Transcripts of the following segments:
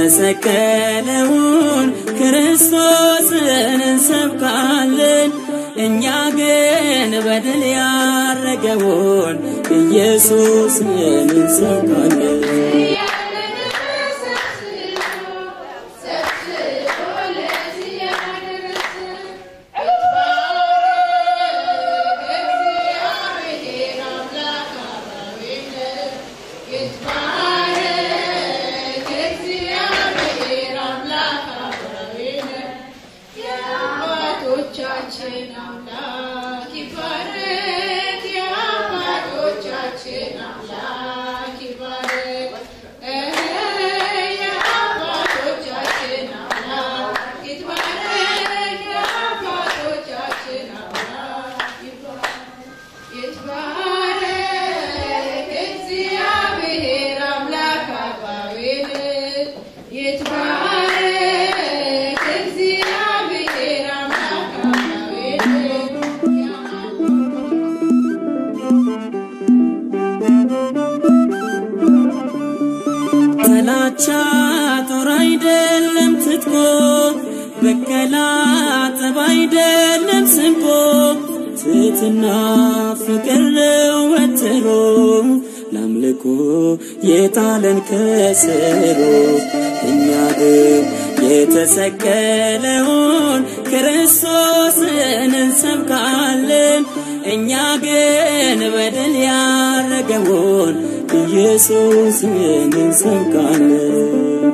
የተሰቀለውን ክርስቶስን እንሰብካለን። እኛ ግን በድል ያረገውን ኢየሱስን እንሰብካለን። የአባቶቻችን አምላክ ይባረክ፣ የአባቶቻችን አምላክ ይባረክ። የአባቶቻችን አምላክ ይትባረክ፣ የአባቶቻችን አምላክ ይትባረክ። እግዚአብሔር አምላክ አባቤል ይትባረክ እግዚአብሔር አምላክ አባቤል ጥላቻ ጦር አይደለም ትጥቆ፣ በቀላ ጠብ አይደለም ስንቆ፣ ትሕትና ፍቅር ነው ወትሮ፣ ለአምልኮ የጣለን ከስሮ። እኛ ግን የተሰቀለውን ክርስቶስን እንሰብካለን። እኛ ግን በድል ያረገውን ኢየሱስን እንሰብካለን።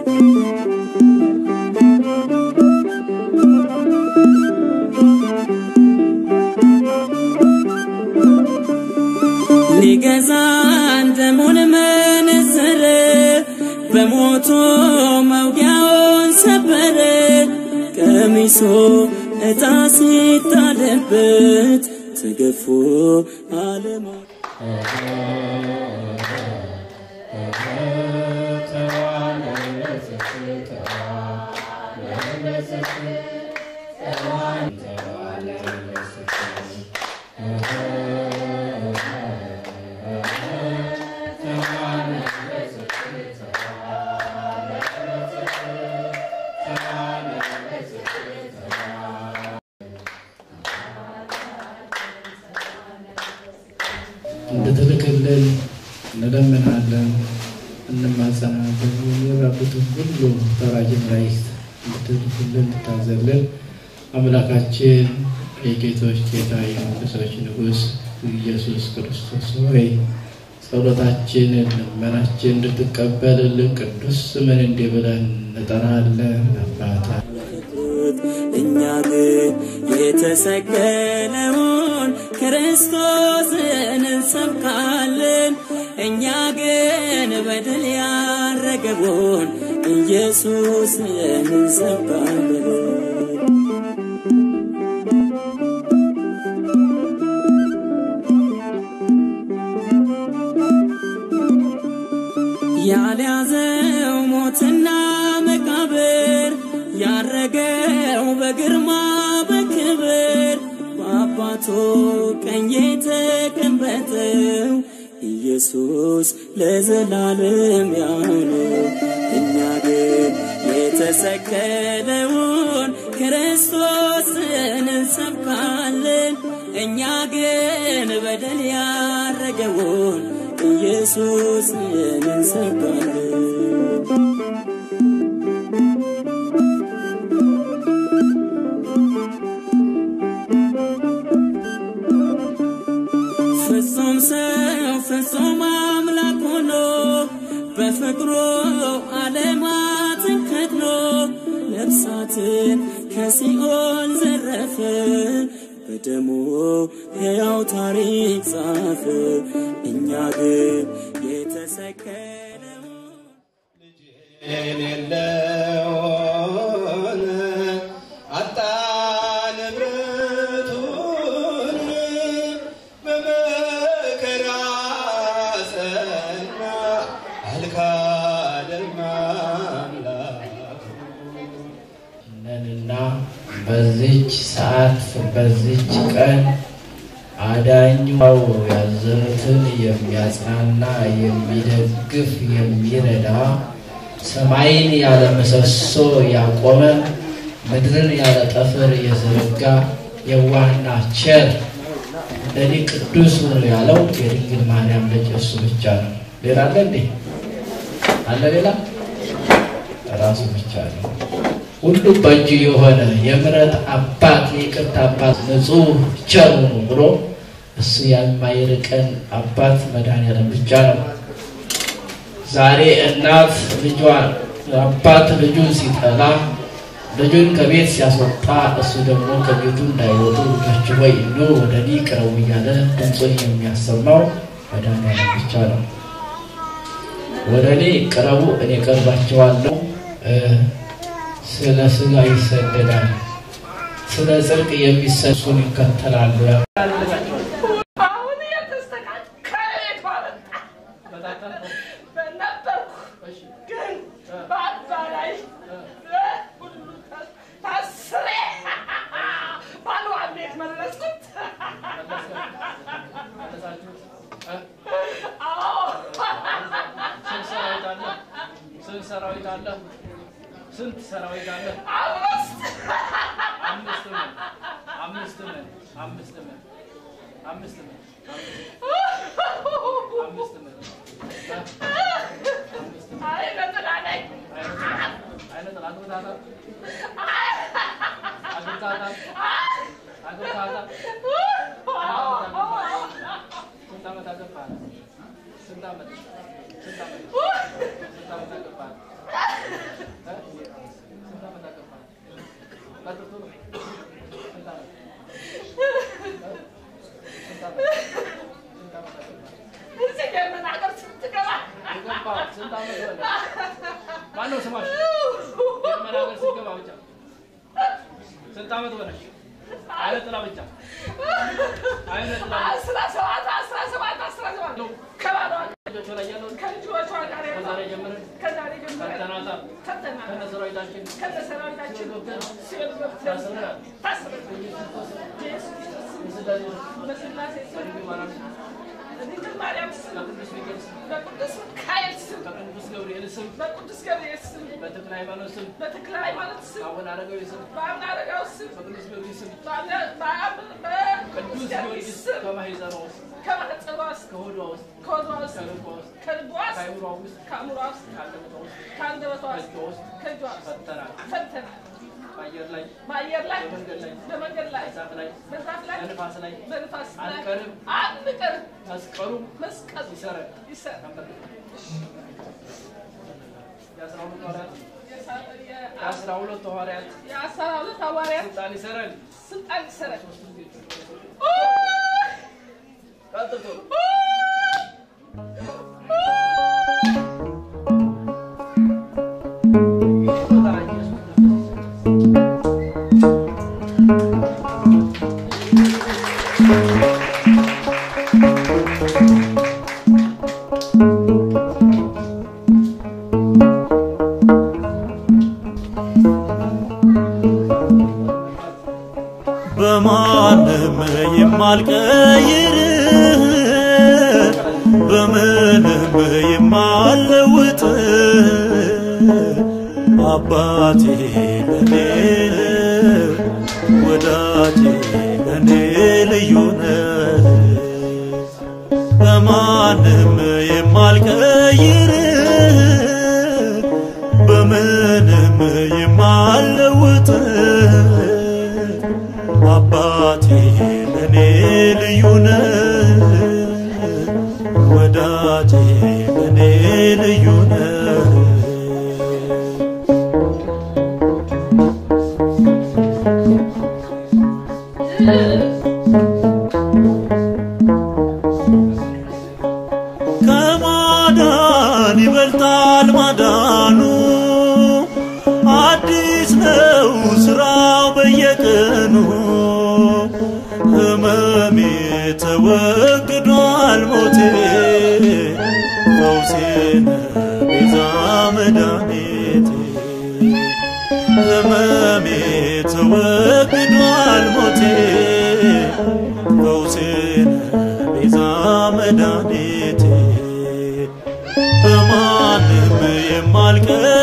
ሊገዛን ደሙን መነዘረ፣ በሞቱ መውጊያውን ሰበረ። ቀሚሶ ዕጣ ሲጣልበት ተገፎ አለማ እንድትልክልን እንለምናለን፣ እንማጸናለን። የሚራቡትን ሁሉ ተራጅ መላእክት እንድትልክልን እንድታዘልን አምላካችን የጌቶች ጌታ የመንግሥቶች ንጉሥ ኢየሱስ ክርስቶስ ሆይ ጸሎታችንን ልመናችን እንድትቀበልልን ቅዱስ ስምን እንዲህ ብለን እንጠራለን። አባታ እኛ ግን የተሰቀለውን ክርስቶስን እንሰብካለን። እኛ ግን በድል ያረገውን ኢየሱስን እንሰብካለን። ያልያዘው ሞትና መቃብር ያረገው በግርማ በክብር በአባቱ ቀኝ የተቀመጠው ኢየሱስ ለዘላለም ያው ነው። እኛ ግን የተሰቀለውን ክርስቶስን እንሰብካለን። እኛ ግን በደል ያረገውን ኢየሱስን እንሰብካለን። ፍጹም ሰው ፍጹም አምላክ ሆኖ በፍቅሩ ዓለማትን ከድኖ ነፍሳትን ከሲኦል ዘረፈ በደሙ ሕያው ታሪክ ጻፈ። እኛ ግን የተሰቀለውን የሌለውን አጣን ንብረቱን በመከራ ጸና አልካደም አምላኩ። ነንና በዚች ሰዓት በዚች ቀን አዳኛው ያዘኑትን የሚያጽናና የሚደግፍ የሚረዳ ሰማይን ያለ ምሰሶ ያቆመ ምድርን ያለ ጠፍር የዘረጋ የዋህና ቸር እንደኔ ቅዱስ ነው ያለው የድንግል ማርያም ልጅ እሱ ብቻ ነው። ሌላ አለ እንዴ? አለ ሌላ? ራሱ ብቻ ነው። ሁሉ በእጁ የሆነ የምሕረት አባት የይቅርታ አባት ንጹሕ ቸር ነው ብሎ እሱ የማይርቀን አባት መድኃኒዓለም ብቻ ነው። ዛሬ እናት ልጇን አባት ልጁን ሲጠላ ልጁን ከቤት ሲያስወጣ እሱ ደግሞ ከቤቱ እንዳይወጡ ልጆች ሆይ ኑ ወደ እኔ ቅረቡ እያለ ድምፁን የሚያሰማው መድኃኒዓለም ብቻ ነው። ወደ እኔ ቅረቡ እኔ ቀርባቸዋለሁ። ስለ ስጋ ይሰደዳል፣ ስለ ጽድቅ የሚሰሱን ይከተላሉ። አሁን የተስተካከለ የተዋበጣ ነበርኩ፣ ግን በአባላይ ሁሉ ታስሬ ባልዋን ቤት መለስኩት። አዎ ስንት ሰራዊት አለ? ስንት ሰራዊት አለ? ስንት ሰራዊት አለ? አምስት አምስት ምን? አምስት ምን? አምስት ምን? አምስት ምን? አምስት ምን? አይ ነጥላ ነኝ። አይነት አግብታታል? አግብታታል? አግብታታል? ስንት ዓመት አገባህ? ስንት ዓመት? ስንት ዓመት? ስንት ዓመት አገባህ? እ? ስንት ዓመት አገባህ? ቀጥቶ ነው። ስንት ዓመት? እ? ስንት ዓመት? ስንት ዓመት አገባህ? እዚህ የመናገር ስትገባ የገባህ ስንት ዓመት ሆነ? ማነው ስማሽ? የመን ሀገር ስትገባ ብቻ ስንት ዓመት ሆነሽ? አይነ ጥላ ብቻ አይነ ጥላ አስራ ሰባት አስራ ሰባት አስራ ሰባት ነው። ከባሏ ልጆቿ ላይ ያለው ከልጆቿ ጋር ከዛሬ ጀምረን ከዛሬ ጀምረን ፈተናታል ፈተና ከነ ሰራዊታችን ከነሰራዊታችን ሲኦል ገብተን ታስረናል። ታስረን በኢየሱስ ክርስቶስ ስም የስላሴ በስላሴ ስም በድንግል ማርያም ስም በድንግል ማርያም ስም በቅዱስ ሚካኤል ስም በቅዱስ ሚካኤል ስም በቅዱስ ገብርኤል ስም በቅዱስ ገብርኤል ስም በተክለ ሃይማኖት ስም በተክለ ሃይማኖት ስም በአቡነ አረጋዊ ስም በአቡነ አረጋዊ ስም በቅዱስ ጊዮርጊስ ስም በአቡነ- በአብ- በቅዱስ ቅዱስ ጊዮርጊስ ጊዮርጊስ ስም ከማህፀኗ ውስጥ ከማህፀኗ ውስጥ ከሆዷ ውስጥ ከሆዷ ውስጥ ከልቧ ውስጥ ከልቧ ውስጥ ከአይምሯ ውስጥ ከአእምሯ ውስጥ ከአንደበቷ ውስጥ ከአንደበቷ ውስጥ ከእጇ ውስጥ ከእጇ ውስጥ ፈተናል። ፈተናል። በአየር ላይ በአየር ላይ በመንገድ ላይ በመንገድ ላይ በዛፍ ላይ በዛፍ ላይ በንፋስ ላይ በንፋስ ላይ አንቀርም። አንቀርም። መስቀሉ መስቀል ይሰረን ይሰራል። ነበር። የአስራ ሁለቱ ሐዋርያት የ- የአስራ ሁለቱ ሐዋርያት የአስራ ሁለት ሐዋርያት ስልጣን ይሰረን ስልጣን ይሰራል። ቀጥቶ በማንም የማልቀይር በምንም የማልለውጥ አባቴ ለኔ ወዳጄ ለኔ ልዩ ነህ በማንም የማልቀይር በምንም የማልለውጥ አባቴ ለኔ ልዩ ነህ ወዳጄ ለኔ ልዩ ነህ ከማዳን ይበልጣል ማዳኑ አዲስ ነው ስራው በየቀኑ ህመሜ ተወግዷል ሞቴ ፈውሴን ቤዛ መድኃኒቴ ህመሜ ተወግዷል ሞቴ ፈውሴን ቤዛ መድኃኒቴ በማንም የማልቀር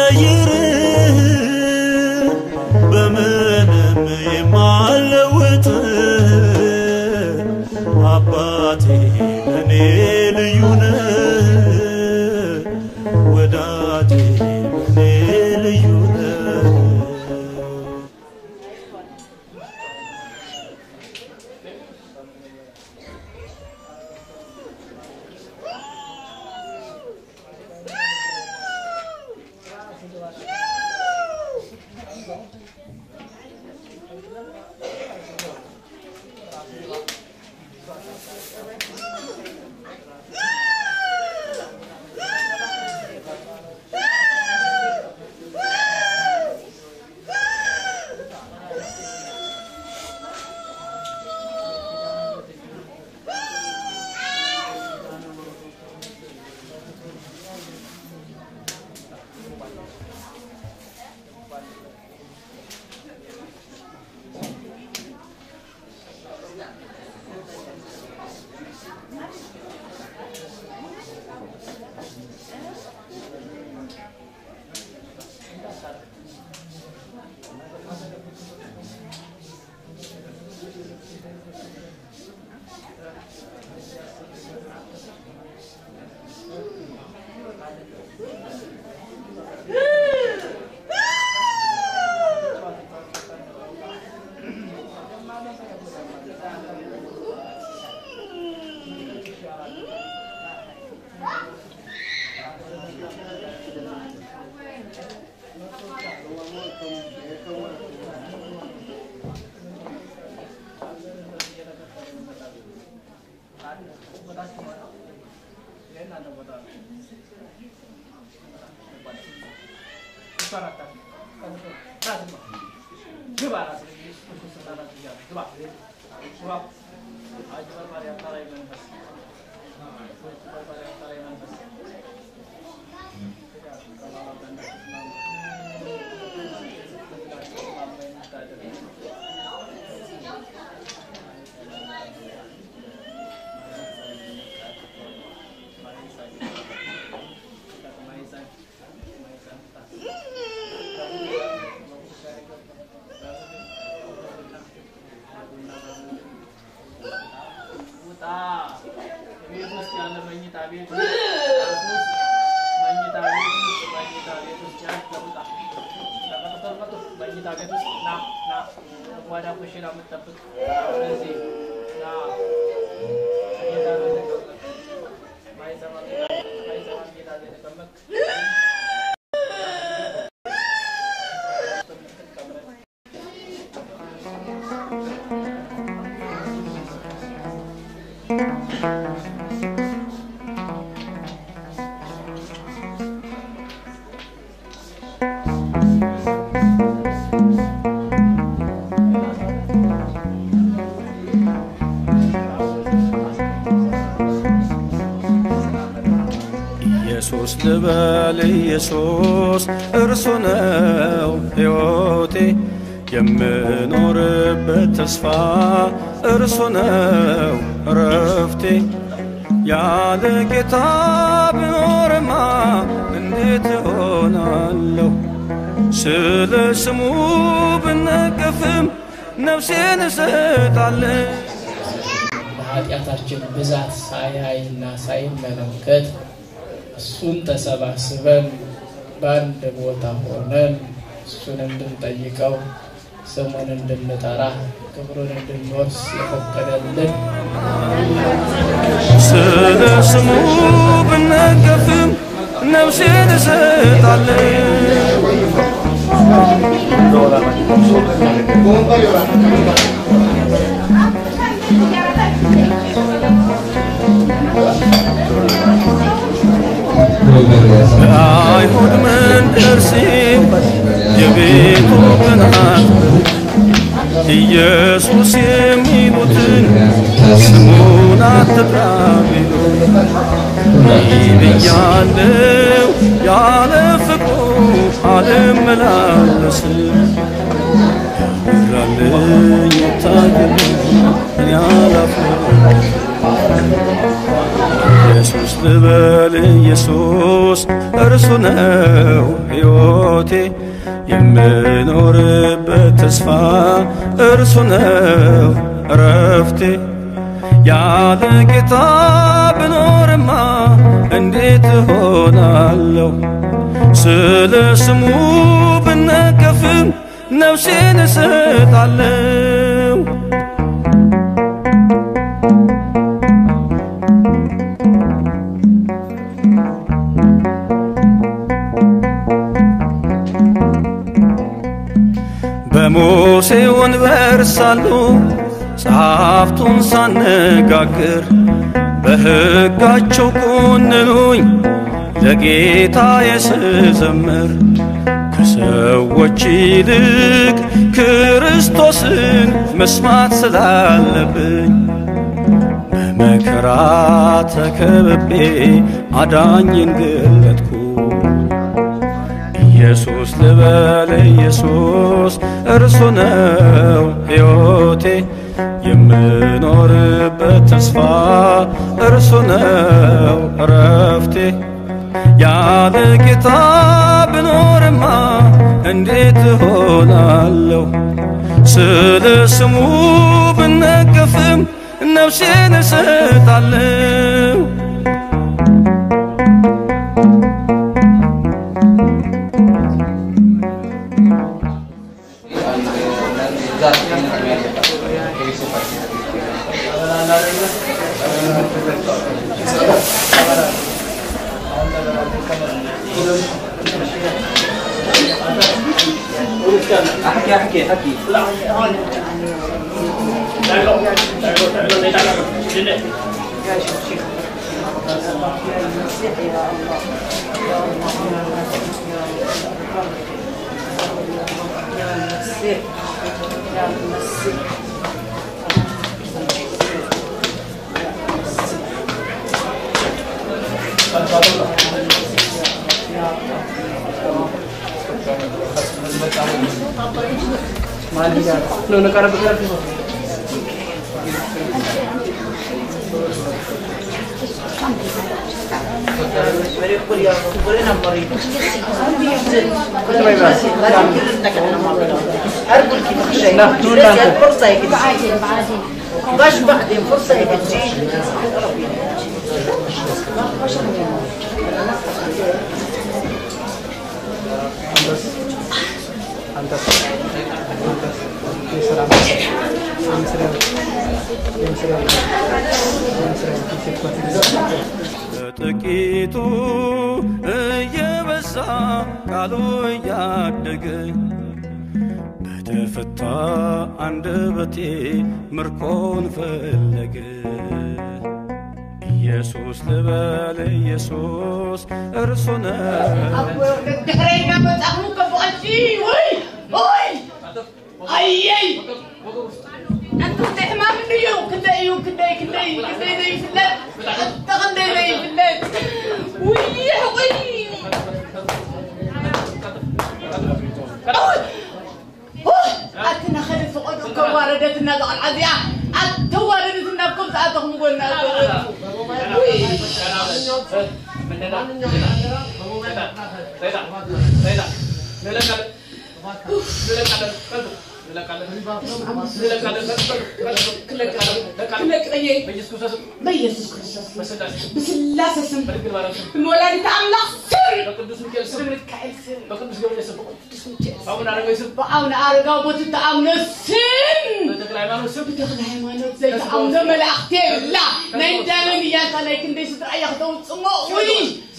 ውጣ ቤት ውስጥ ያለ መኝታ ቤት ውስጥ መኝታ ቤት ውስጥ መኝታ ቤት ውስጥ ያለ ውጣ ተቀጥተር መጡ መኝታ ቤት ውስጥ ና ና ጓዳ ኩሽና የምትጠብቅ ስለዚህ ና ጌታ ቤት ተቀመጥ ማይሰማ ማይሰማ ጌታ ቤት ተቀመጥ ኢየሱስ ልበል ኢየሱስ እርሱ ነው ሕይወቴ የምኖርበት ተስፋ እርሱ ነው እረፍቴ ያለ ጌታ ብኖርማ እንዴት እሆናለሁ ስለ ስሙ ብነቀፍም ነፍሴን እሰጣለሁ በኃጢአታችን ብዛት ሳያይና ሳይመለከት እሱን ተሰባስበን በአንድ ቦታ ሆነን እሱን እንድንጠይቀው ስሙን እንድንጠራ ክብሩን እንድንወርስ የፈቀደልን ስለ ስሙ ብነቀፍም ነፍሴን እሰጣለሁ በአይሁድ መንደር ሲል የቤቱ ቅናት ኢየሱስ የሚሉትን ስሙን አትጥራ ቢሉ ብያለው ያለ ፍቅሩ አልመላለስም ያራልኝ ይታየልኝ እኔ አላፍርም ኢየሱስ ልበል ኢየሱስ እርሱ ነው ሕይወቴ የምኖርበት ተስፋ እርሱ ነው እረፍቴ ያለ ጌታ ብኖርማ እንዴት እሆናለሁ ስለ ስሙ ብነቀፍም ነፍሴን እሰጣለሁ በሙሴ ወንበር ሳሉ ጸሐፍቱን ሳነጋግር በሕጋቸው ኮንኑኝ ለጌታ የስዘምር ከሰዎች ይልቅ ክርስቶስን መስማት ስላለብኝ በመከራ ተከብቤ አዳኝን ገለጥኩ ኢየሱስ ልበል ኢየሱስ እርሱ ነው ሕይወቴ የምኖርበት ተስፋ እርሱ ነው እረፍቴ ያለ ጌታ ብኖርማ እንዴት እሆናለሁ ስለ ስሙ ብነቀፍም ነፍሴን እሰጣለሁ ዛሬ احكي احكي احكي لا No, nakarap ka باش بعدين فرصة هيك تجي በጥቂቱ እየበዛ ቃሉ እያደገ በተፈታ አንደበቴ ምርኮን ፈለገ ኢየሱስ ልበል ኢየሱስ እርሱ ነው ድሕረኛ መጻሕሙ ከብቐሲ ወይ ወይ ኣየይ ኣንቱ እንታይ ሕማም እዩ ክንደይ እዩ ክንደይ ክንደይ ክንደይ ዘይፍለጥ ሓተ ክንደይ ዘይፍለጥ ውይ ወይ ኣትና ኸደ ተቆዱ ከዋረደትና ዝቐልዓ እዚኣ ኣተዋረደትና ከም ዝኣተኹም ጎና በኢየሱስ ክርስቶስ ብስላሴ ስም ብወላዲተ አምላክ ስም ብሚካኤል ስም በአቡነ አረጋዊ ቦት ተኣምነ ስም ብተክለ ሃይማኖት ዘይተኣምነ መላእክቲ የብላ ናይ እንዳመን እያልካ ናይ ክንደይ ስድራ እያ ክተውፅሞ ውይ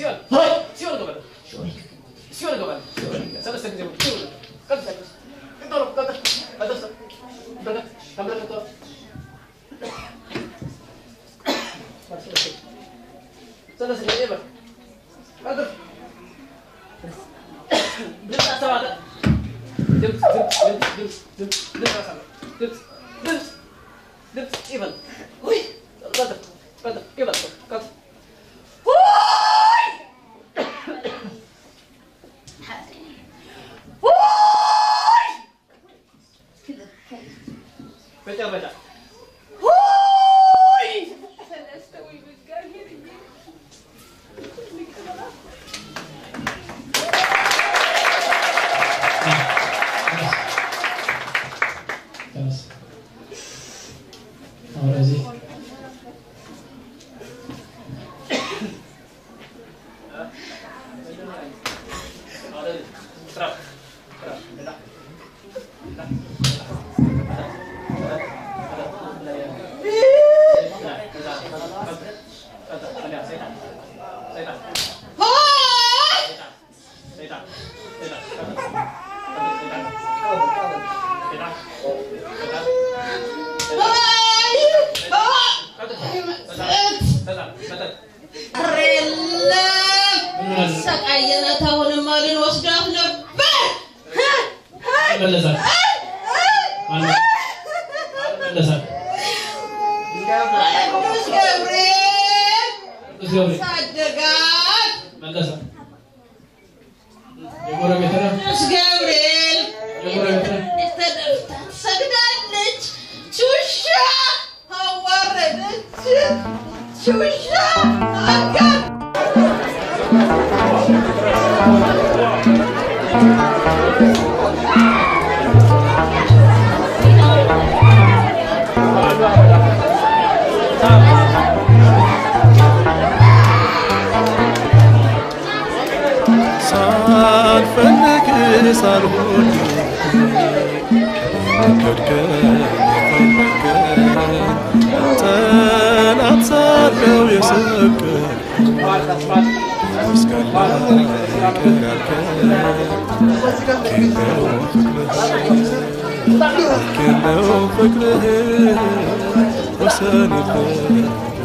አሁን እዚህ ኧረ የለም ሰቃየናት። አሁንማ ልንወስዳት ነበር። ይመለሳል ይመለሳል ቅዱስ ገብርኤል ቅዱስ ገብርኤል ሳደጋት። መለሰ የጎረቤት ነው ቅዱስ ገብርኤል የጎረቤት ነው ተደፍታ ትሰግዳለች። ቹሻ አዋረደች። ቹሻ አጋር ሳልፈልግ ሳልሆን ወደድከኝ ፈለግከኝ የሰቀል መስቀል ላይ ይቅር ያልከኝ ልኬለው ፍቅርህ ወሰን የለህ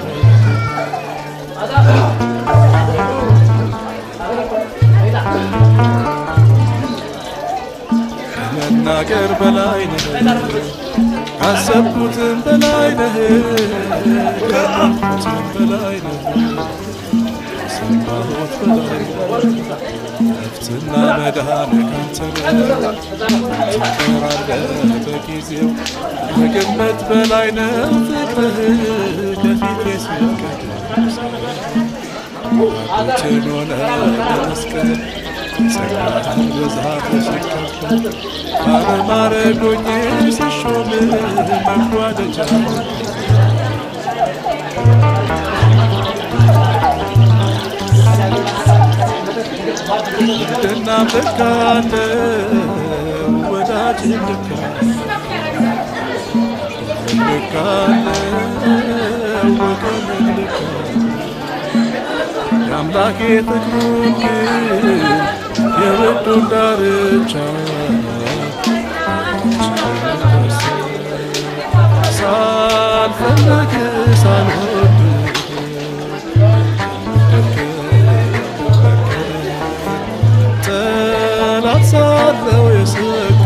ከመናገር በላይ ነህ ካሰብኩትም በላይ ነህ ካሰብኩትም በላይ ነህ ከሰማሁት በላይ ነህ ነፍስና መዳን ካንተ ነው ትቀራለህ በጊዜው ከግምት በላይ ነው ፍቅርህ ከፊቴ ሲቀደስ አባቶችን ሆነ በመስቀል ጸጋህን ብዛት ተሸከምከ ባለማረጎኜ ስሾም መጓደጃ ድና ልካለ ወዳጅ ልካ ልካለ ወገን ልካ የአምላኬ ፍቅሩን ግን የወዱን ዳርቻ ሳልፈልግ ሳልወድ ጠላት ሳለው የሰቀ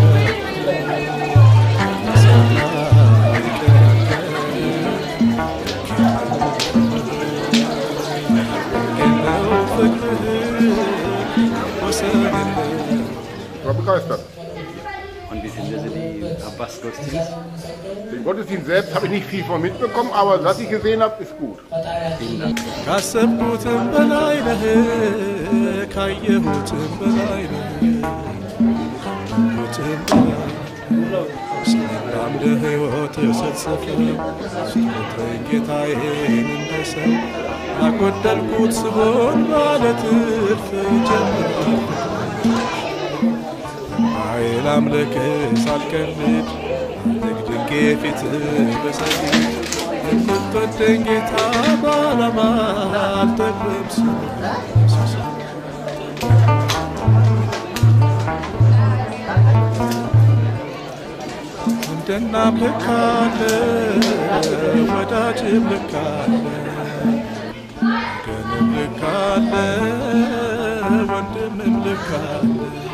Ich war begeistert. Und wie finden Sie die Abbas-Gottesdienst? Den Gottesdienst selbst habe ich nicht viel von mitbekommen, aber was ich gesehen habe, ist gut. ካሰብኩትም በላይ ነህ ካየሁትም በላይ ነህ ካየሁትም በላይ ሰላም ለሕይወት ስትሰፍ ስጦታዬን ጌታዬን እንደ ሰው ያጎደልኩት ስሆን ማለት እልፍ ጀምራለሁ ኃይል አምልክ ሳልቀልድ ድግድጌ ፊት በሰጊድ የምትወደኝ ጌታ በዓላማ አልጠግብም ስለ እንደናም ልካለ ወዳጅም ልካለ ወገንም ልካለ ወንድምም ልካለ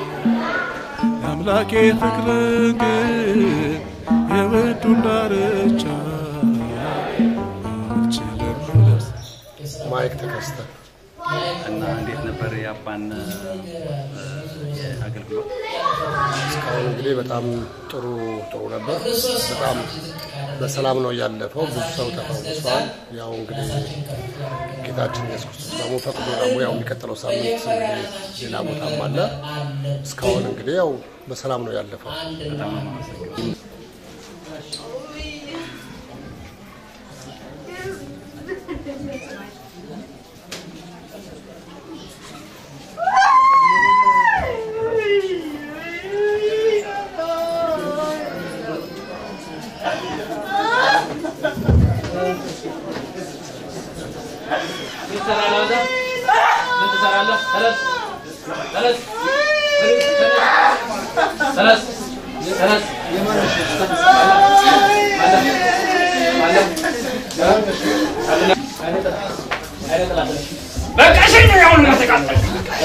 የአምላኬ ፍቅር ግን የወዱን ዳርቻ አልችልም ልረሳ። ማይክ ተከስተ እና እንዴት ነበር የአባን አገልግሎት? እስካሁን እንግዲህ በጣም ጥሩ ጥሩ ነበር። በጣም በሰላም ነው ያለፈው። ብዙ ሰው ተፈውሷል። ያው እንግዲህ ጌታችን ኢየሱስ ክርስቶስ ደግሞ ፈቅዶ ደግሞ ያው የሚቀጥለው ሳምንት እንግዲህ ሌላ ቦታም አለ። እስካሁን እንግዲህ ያው በሰላም ነው ያለፈው። በጣም ነው የማመሰግነው። ምን ትሰራለህ አንተ? ምን ትሰራለህ? ተነስ ተነስ ተነስ ተነስ በቃ ሸኝ አሁን ተቃጠል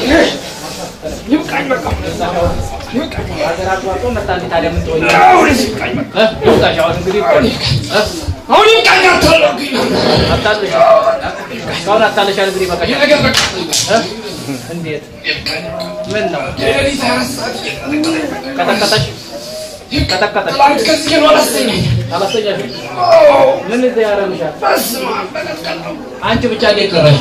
ይብቃኝ በቃ ሀገር አቋርጦ መጣ እንዴ ታዲያ ምን ትሆኝ? አሁን ይብቃኝ በቃ እ? ይውጣሽ አሁን እንግዲህ እ? አሁን ይብቃኝ አታለቅኝ አታልሽ እስካሁን አታልሻል እንግዲህ በቃ ነገር በቃ እ? እንዴት ምን ነው ሌሊት አራት ሰዓት እየቀጠቀጠኝ በቃ ቀጠቀጠሽ ቀጠቀጠሽ ትላንት ከዚህ ነው አላስተኛኝ አላስተኛሽም ምን እዚህ ያረግሻል በስመ አብ በቀጥቀጠው አንቺ ብቻ እንዴት ቀረሽ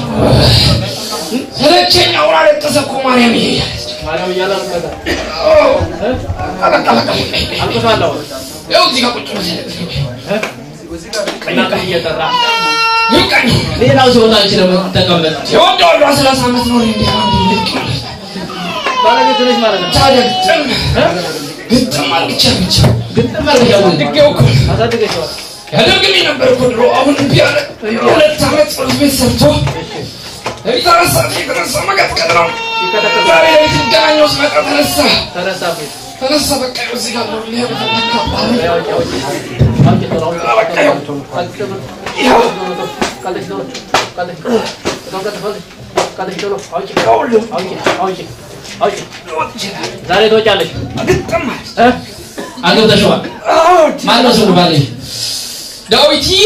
ሰለቸኝ አሁን አለቀሰ እኮ ማርያም ይሄ ማርያም እያለ አልቀሰ እ? በቃ በቃ አልቅሳለሁ ይኸው እዚህ ጋር ቁጭ ብለህ እ? እናትህ እየጠራ ይብቃኝ ሌላው ሲወጣ አንቺ ደግሞ ተቀመጥ የወንድ ወንዷ ሰላሳ ዓመት ነው እንዲ ልቅ ባለቤት ነሽ ማለት ነው ታዲያ ግጥም እ? ግጥም አልግቻ ብቻ ግጥም አድርገሻል ድጌው እኮ አሳድገሽዋል ያደርግልኝ ነበር እኮ ድሮ። አሁን እምቢ አለ። የሁለት ዓመት ጸሎት ቤት ሰርቶ ለሚጠራ ሰዓት የተነሳ መቀጥቀጥ ነው። ዛሬ ላይ ሲገናኘው ስመጣ ተነሳ ተነሳ ፊት ተነሳ። በቃ ይኸው እዚህ ጋር ነው ሊያ በተተካ ባህል ያውጭ ያውጭ አውጭ ቶሎ አውጭ በቃ ይኸው ቀልጥ ቶሎ ይኸው ቀልጥ ቶሎ ቀልጥ ቶሎ ቀልጥ ቶሎ ቀልጥ ቶሎ አውጭ አውጭ አውጭ አውጭ ዛሬ ትወጫለሽ ግጥም እ አግብተሽዋል? ማነው ስሙ ባልሽ? ዳዊትዬ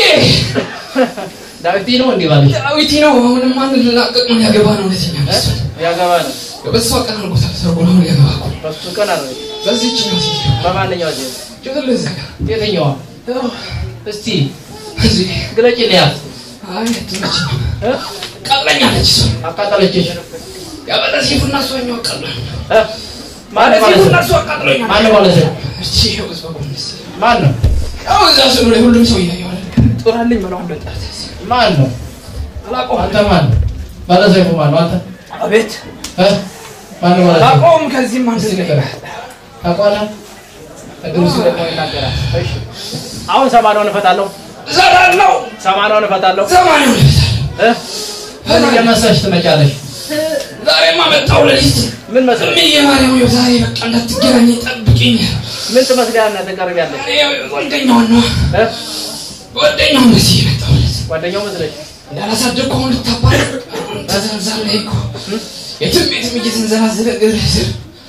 ዳዊት ነው እንዴ ባልሽ? ዳዊት ነው። አሁንም ማን ልላቀቅ ነው? ያገባ ነው እውነተኛ ሚስት ያገባ ነው በሷ ቀን አድርጎታል። ሰርጎ ነው ሊያገባ እኮ በሱ ቀን አረ በዚህች ነው ሴት በማንኛው ዜ ጭጥል እዛ ጋር የትኛዋ? እስቲ እዚህ ግለጭ ልያት። አይ ትመች ነው እ ቀጥለኛለች እሷ አቃጠለችሽ? ያበለ ሲፉና እሷኛው ቀጥላል እ ማለት ማን ማለት ሲፉና ነው? እሷ ቀጥለኛል ማን ማለት ነው? እቺ ይኸው እሷ ጎንስ ማን ነው? ያው እዛ ስሉ ላይ ሁሉም ሰው እያየው አይደል ጦራልኝ ብለው እንደጣት ማን ነው? አላውቀውም አንተ ማን ነው? ባለሰይፉ ማን ነው? አንተ አቤት እ? ማን ነው ባለሰይፉ? አላውቀውም ከዚህም አንድ እስቲ ነገር ንገረኝ። ታውቀዋለህ? እግሩ ሲለቅ ነው ይናገራል። እሺ አሁን ሰማንያውን እፈታለሁ ዘራለው ሰማንያውን እፈታለሁ ሰማንያው ልበታል እ ምን እየመሰልሽ ትመጫለሽ? ዛሬማ መጣሁ ለሊት ምን መስለህ እምዬ ማርያም ይኸው ዛሬ በቃ እንዳትገናኝ ጠብቂኝ ምን ትመስላለህ ትቀርቢያለሽ ይኸው ጓደኛዋን ነው እ ጓደኛውን በዚህ የመጣሁለት ጓደኛው መስለሽ እንዳላሳደግኩ አሁን ልታባረር ተዘንዛል ላይ እኮ የትም የትም እየተንዘላዘለ እግር ስር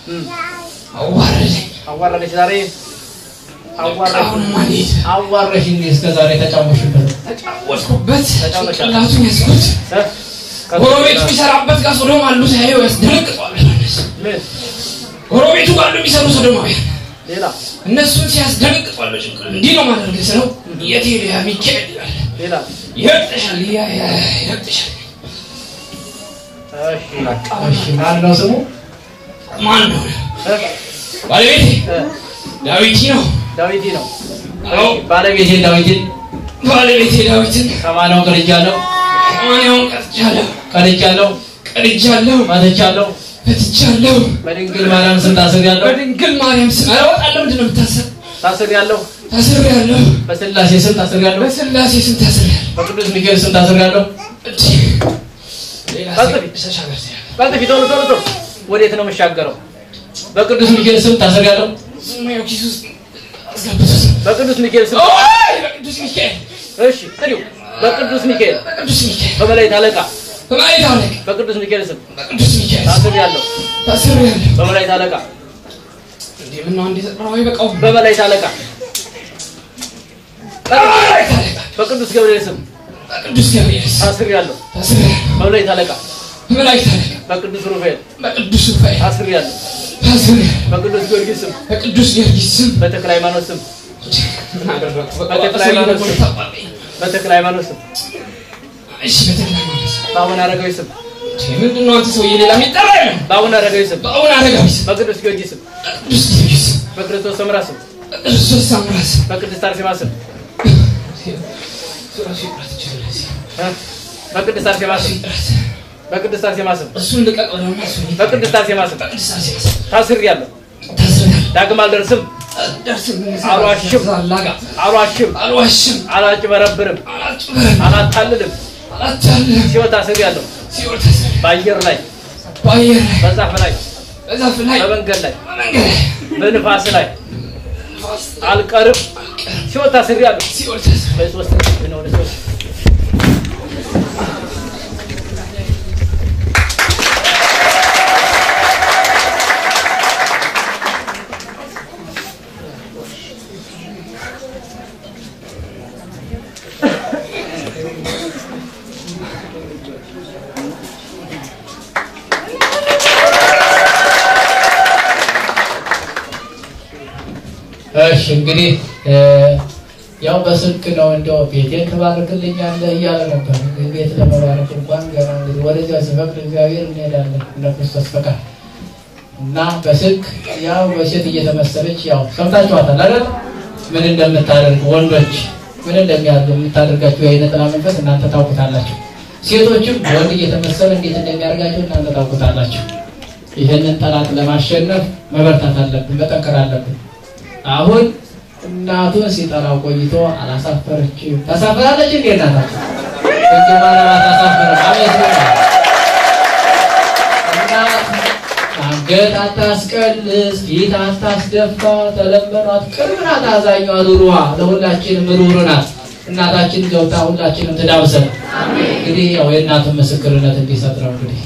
አዋረደኝ አዋረደሽ ዛሬ አዋረደሽ አሁንማ እንዴት አዋረሽ እንዴ እስከ ዛሬ ተጫወሽበት? ተጫወትኩበት ተጫወተሻል። ጭንቅላቱን ያዝኩት እ ጎረቤቱ የሚሰራበት ጋር ሶዶም አሉ ሳየው ያስደነግጧል ዮሐንስ ምን ጎረቤቱ ጋር አሉ የሚሰሩ ሶዶማውያን ሌላ እነሱን ሲያስደነግጧል ጭንቅል እንዲህ ነው ማድረግ ስለው የት ሄደ ያ ሚካኤል ይላል ሌላ ይረግጥሻል ያ ያ ይረግጥሻል እሺ እሺ ማን ነው ስሙ? ማን ነው እ ባለቤቴ እ ዳዊት ነው ዳዊት ነው አዎ ባለቤቴ ዳዊትን ባለቤቴ ዳዊትን ሰማንያውን ቀድጃለሁ፣ ሰማንያውን ቀጥቻለሁ ቀድጃለሁ፣ ቀድጃለሁ መትቻለሁ። ፈትቻለሁ በድንግል ማርያም ስም ታስሬያለሁ፣ በድንግል ማርያም ስም ኧረ እወጣለሁ ምንድን ነው የምታሰር ታስሬያለሁ ታስሬያለሁ በስላሴ ስም ታስሬያለሁ፣ በስላሴ ስም ታስሬያለሁ በቅዱስ ሚካኤል ስም ታስሬያለሁ። እድ ሌላ ቀጥል። ተሻገር ቀልጥፊ ቶሎ ቶሎ ቶሎ ወዴት ነው የምሻገረው በቅዱስ ሚካኤል ስም ታስሬያለሁ፣ ዝማያው ኪስ ውስጥ አስገብቶት በቅዱስ ሚካኤል ስም ኦይ በቅዱስ ሚካኤል እሺ ጥሪው በቅዱስ ሚካኤል በቅዱስ ሚካኤል በመላእክት አለቃ በማለት አለቅ በቅዱስ ሚካኤል ስም በቅዱስ ሚካኤል ታስሬያለሁ ታስሬያለሁ በመላእክት አለቃ እንዴ ምነው አንዴ ዘጥራው አይበቃውም በመላእክት አለቃ በመላእክት አለቃ በቅዱስ ገብርኤል ስም በቅዱስ ገብርኤል ስም ታስሬያለሁ ታስሬያለሁ በመላእክት አለቃ በመላእክት አለቃ በቅዱስ ሩፋኤል በቅዱስ ሩፋኤል ታስሬያለሁ ታስሬያለሁ በቅዱስ ጊዮርጊስ ስም በቅዱስ ጊዮርጊስ ስም በተክለ ሃይማኖት ስም ምን አደረኩ በቃ በተክለ ሰውዬ ሃይማኖት ደግሞ ስም ልታባለኝ በተክለ ሃይማኖት ስም እሺ በተክለ ሃይማኖት ስም በአቡነ አረጋዊ ስም እንዴ ምንድን ነው አንተ ሰውዬ ሌላ የሚጠራ የለም በአቡነ አረጋዊ ስም በአቡነ አረጋዊ ስም በቅዱስ ጊዮርጊስ ስም በቅዱስ ጊዮርጊስ ስም በክርስቶስ ሰምራ ስም በክርስቶስ ሳምራ ስም በቅድስት አርሴማ ስም እሱ ራሱ ይጥራት ይችላል እዚህ እ? በቅድስት አርሴማ ራሱ ስም ይጥራት በቅድስት አርሴማ ስም እሱን ልቀቅ ብለውና እሱ በቅድስት አርሴማ ስም በቅድስት አርሴማ ስም ታስሬያለሁ ታስረናል ዳግም አልደርስም ደርስም አልዋሽም ዛላጋ አልዋሽም አልዋሽም አላጭበረብርም አላጭበረም አላታልልም አላታልም ሲወት ታስሬያለሁ ሲኦል ታስረ በአየር ላይ በአየር ላይ በዛፍ ላይ በዛፍ ላይ በመንገድ ላይ በመንገድ ላይ በንፋስ ላይ ንፋስ አልቀርም ሲወት ታስሬያለሁ ሲኦል ታስረ በሶስት ቀን ነው ወደ ሶስት እሺ እንግዲህ እ፣ ያው በስልክ ነው እንደው ቤቴን ትባርክልኛለህ እያለ ነበር። እንግዲህ ቤት ለመባረክ እንኳን ገና እንግዲህ ወደዚያ ሲፈቅድ እግዚአብሔር እንሄዳለን እንደ ክርስቶስ ፈቃድ እና በስልክ ያው በሴት እየተመሰለች ያው ሰምታችኋታል አይደል? ምን እንደምታደርግ ወንዶች ምን እንደሚያደርጉ የምታደርጋቸው የአይነ ጥላ መንፈስ እናንተ ታውቁታላችሁ። ሴቶችም ወንድ እየተመሰለ እንዴት እንደሚያደርጋቸው እናንተ ታውቁታላችሁ። ይህንን ጠላት ለማሸነፍ መበርታት አለብን፣ መጠንከር አለብን። አሁን እናቱን ሲጠራው ቆይቶ አላሳፈረችም። ታሳፍራለች እንዴ እናታችን? ድንግል ማርያም አታሳፍርም። አቤት ነው። እናት አንገት አታስቀልስ፣ ፊት አታስደፋ፣ ተለመኗት፣ ቅርብ ናት፣ አዛኟ፣ ሩሩዋ፣ ለሁላችንም ሩሩ ናት። እናታችን ገብታ ሁላችንም ትዳብሰን። እንግዲህ ያው የእናቱን ምስክርነት እንዲሰጥ ነው እንግዲህ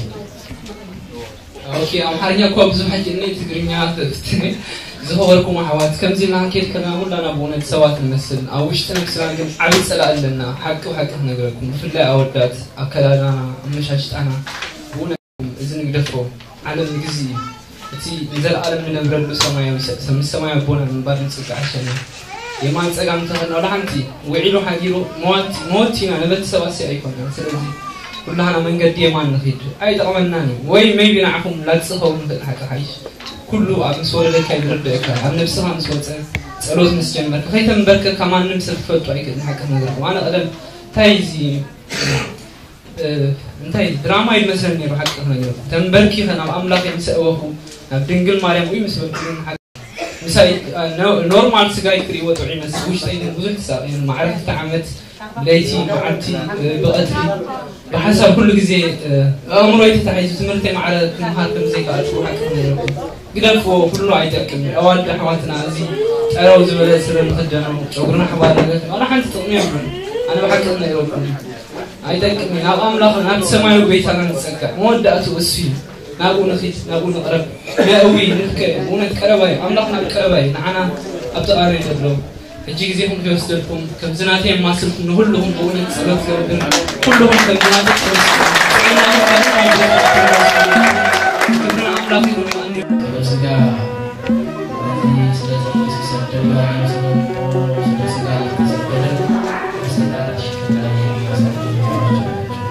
ኦኬ ኣምሓርኛ እኳ ብዙሕ ሕጂ እኒ ትግርኛ ዝኸበርኩም ኣሕዋት ከምዚ ኢልና ከድከና ኩላና ብእውነት ሰባት ንመስል ኣብ ውሽጢ ነብስና ግን ዓብይ ፀላእ ኣለና ሓቂ ሓቂ ክነግረኩም ብፍላይ ኣወዳት ኣከዳድናና ኣመሻሽጣና ብእውነት እዚ ንግደፎ ዓለም ንግዚ እዩ እቲ ንዘለኣለም ንነብረሉ ሰማያዊ ምስ ሰማያዊ ኣቦና ንምባር ንፅጋዕ ሸና የማን ፀጋም እንተኸና ላሓንቲ ውዒሉ ሓጊሩ መዋቲ መወቲ ኢና ነበቲ ሰባት ሲ ኣይኮነን ስለዚ ኩላህና መንገዲ የማን ንኽድ ኣይጠቕመናን እዩ ወይ መይቢ ንዓኹም ላፅኸው ንኽእል ሓቂ ሓይሽ ኩሉ ኣብ ምስ ወለደካ ይዝርድአካ ኣብ ነብስኻ ምስ ወፀ ፀሎት ምስ ጀመርካ ከይተንበርከካ ማንም ሰብ ክፈልጡ ኣይክእልን ሓቂ ነገርኩም ኣነ ቀደም እንታይ እዚ እንታይ ድራማ ይመስለኒ ነይሩ ሓቂ ክነገርኩም ተንበርኪኸ ናብ ኣምላኽ ምስ ኣወኹ ናብ ድንግል ማርያም እዩ ምስ በልኩን ምሳይ ኖርማል ስጋይ ክሪእዎ ጥዑ ይመስል ውሽጠይ ግን ብዙሕ ተሳቂን ማዕረፍቲ ዓመት ለይቲ መዓልቲ ብቐትሪ ብሓሳብ ኩሉ ግዜ ኣእምሮይ ተታሒዙ ትምህርተይ ማዕረ ክምሃር ከም ዘይከኣልኩ ሓቂ ነይረኩም ግደፍዎ ኩሉ ኣይጠቅም ኣዋልዲ ኣሕዋትና እዚ ጠረው ዝበለ ስረ ንክደኖ ጨጉርና ኣሕባር ነገር ዋላ ሓንቲ ጥቕሚ የብሉን ኣነ ብሓቂ ነይረኩም ኣይጠቅም ናብ ኣምላኽ ናብቲ ሰማያዊ ቤታና ንፀጋዕ መወዳእቱ እሱ እዩ ናብኡ ንኺድ ናብኡ ንቕረብ ንእዊ ንፍከ እውነት ቀረባ እዩ ኣምላኽ ናብ ቀረባ እዩ ንዓና ኣብ ተቓሪ ዘሎ ሕጂ ግዜኹም ከይወስደልኩም ከም ዝናተይ የማስልኩም ንኩልኹም ብእውነት ፀሎት ገብር ኩልኹም ከም ዝናተይ ስጋ ስለዚህ ስለዚህ ሲሰደዱ ስለ ስጋ እየተሰደደ በስልጣን ሽክና የሚያሳድሩ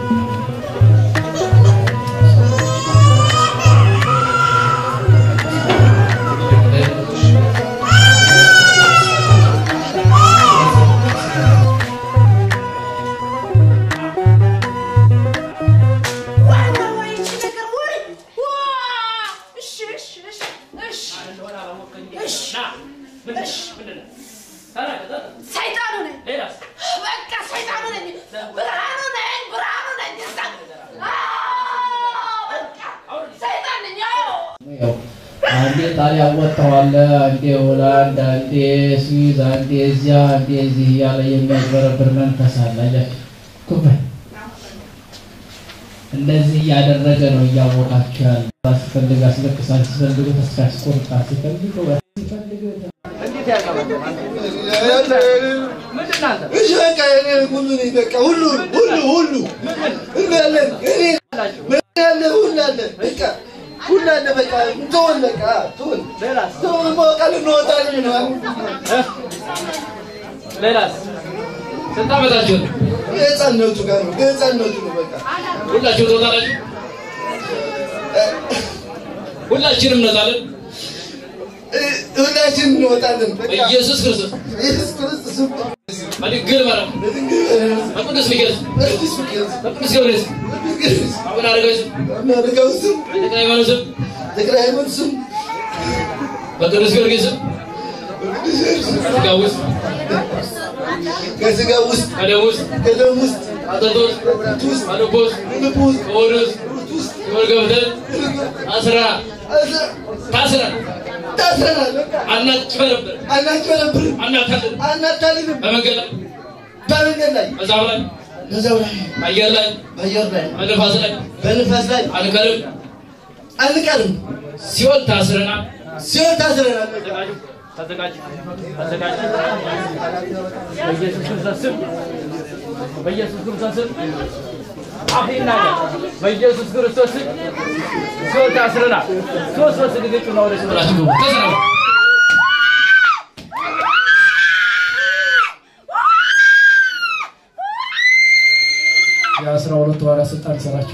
ሰይጣኑ ነኝ። በቃ ሰይጣኑ ነኝ። ብርሃኑ ነኝ። ብርሃኑ ነኝ። በቃ ሰይጣን ነኝ። አዎ ያው አንዴ ጣሊያን ወጥተዋል፣ አንዴ ሆላንድ፣ አንዴ ስዊዝ፣ አንዴ እዚያ፣ አንዴ እዚህ እያለ የሚያጭበረብር መንፈስ አለ። አያችሁ ኩበት እንደዚህ እያደረገ ነው እያወቃችሁ ያለ ሲፈልግ አስለቅሳል፣ ሲፈልግ ተስፋ ያስቆርጣል፣ ሲፈልግ ሲፈልግ እሺ በቃ እኔ ሁሉ ነኝ በቃ ሁሉ ሁሉ ሁሉ እንዳለን እኔ ምን ያለ ሁሉ አለ በቃ ሁሉ አለ በቃ ተወን በቃ ተወን ተወን በቃ ልንወጣለን ነው ሌላስ ስንት ዓመታችሁ ነው? የህፃንነቱ ጋር ነው የህፃንነቱ ነው በቃ ሁላችሁ ትወጣላችሁ? ሁላችንም እንወጣለን። ሁላችን እንወጣለን በቃ በኢየሱስ ክርስቶስ ኢየሱስ ክርስቶስ በድንግል ማርያም በቅዱስ ሚካኤል በቅዱስ ሚካኤል በቅዱስ ገብርኤል አቡነ አረጋዊ ስም አናደርገው ስም በተክለ ሃይማኖት ስም ተክለ ሃይማኖት ስም በቅዱስ ጊዮርጊስ ስም ከሥጋ ውስጥ ከስጋ ውስጥ ከደም ውስጥ ከደም ውስጥ ከአጥንት ውስጥ ከአጥንት ውስጥ ከልብ ውስጥ ከልብ ውስጥ ከሆድ ውስጥ ከሆድ ውስጥ ሲኦል ገብተን ታስረናል ታስረናል ታስረናል በቃ አናጭበረብር አናጭበረብርም አናታልል አናታልልም በመንገድ ላይ በመንገድ ላይ በዛፍ ላይ በዛው ላይ በአየር ላይ በአየር ላይ በንፋስ ላይ በንፋስ ላይ አንቀርም አንቀርም ሲኦል ታስረናል ሲሆን ታስረናል በቃ ተዘጋጅ ተዘጋጅ በኢየሱስ ክርስቶስ ስም በኢየሱስ ክርስቶስ ስም አፍ ይናገር በኢየሱስ ክርስቶስ ስም ሲኦል ታስረናል ሶስት ሶስት ጊዜ ጩና ወደ ሲኦል ብላችሁ ግቡ ተሰናበቱ የአስራ ሁለቱ ባለስልጣን ስራቸው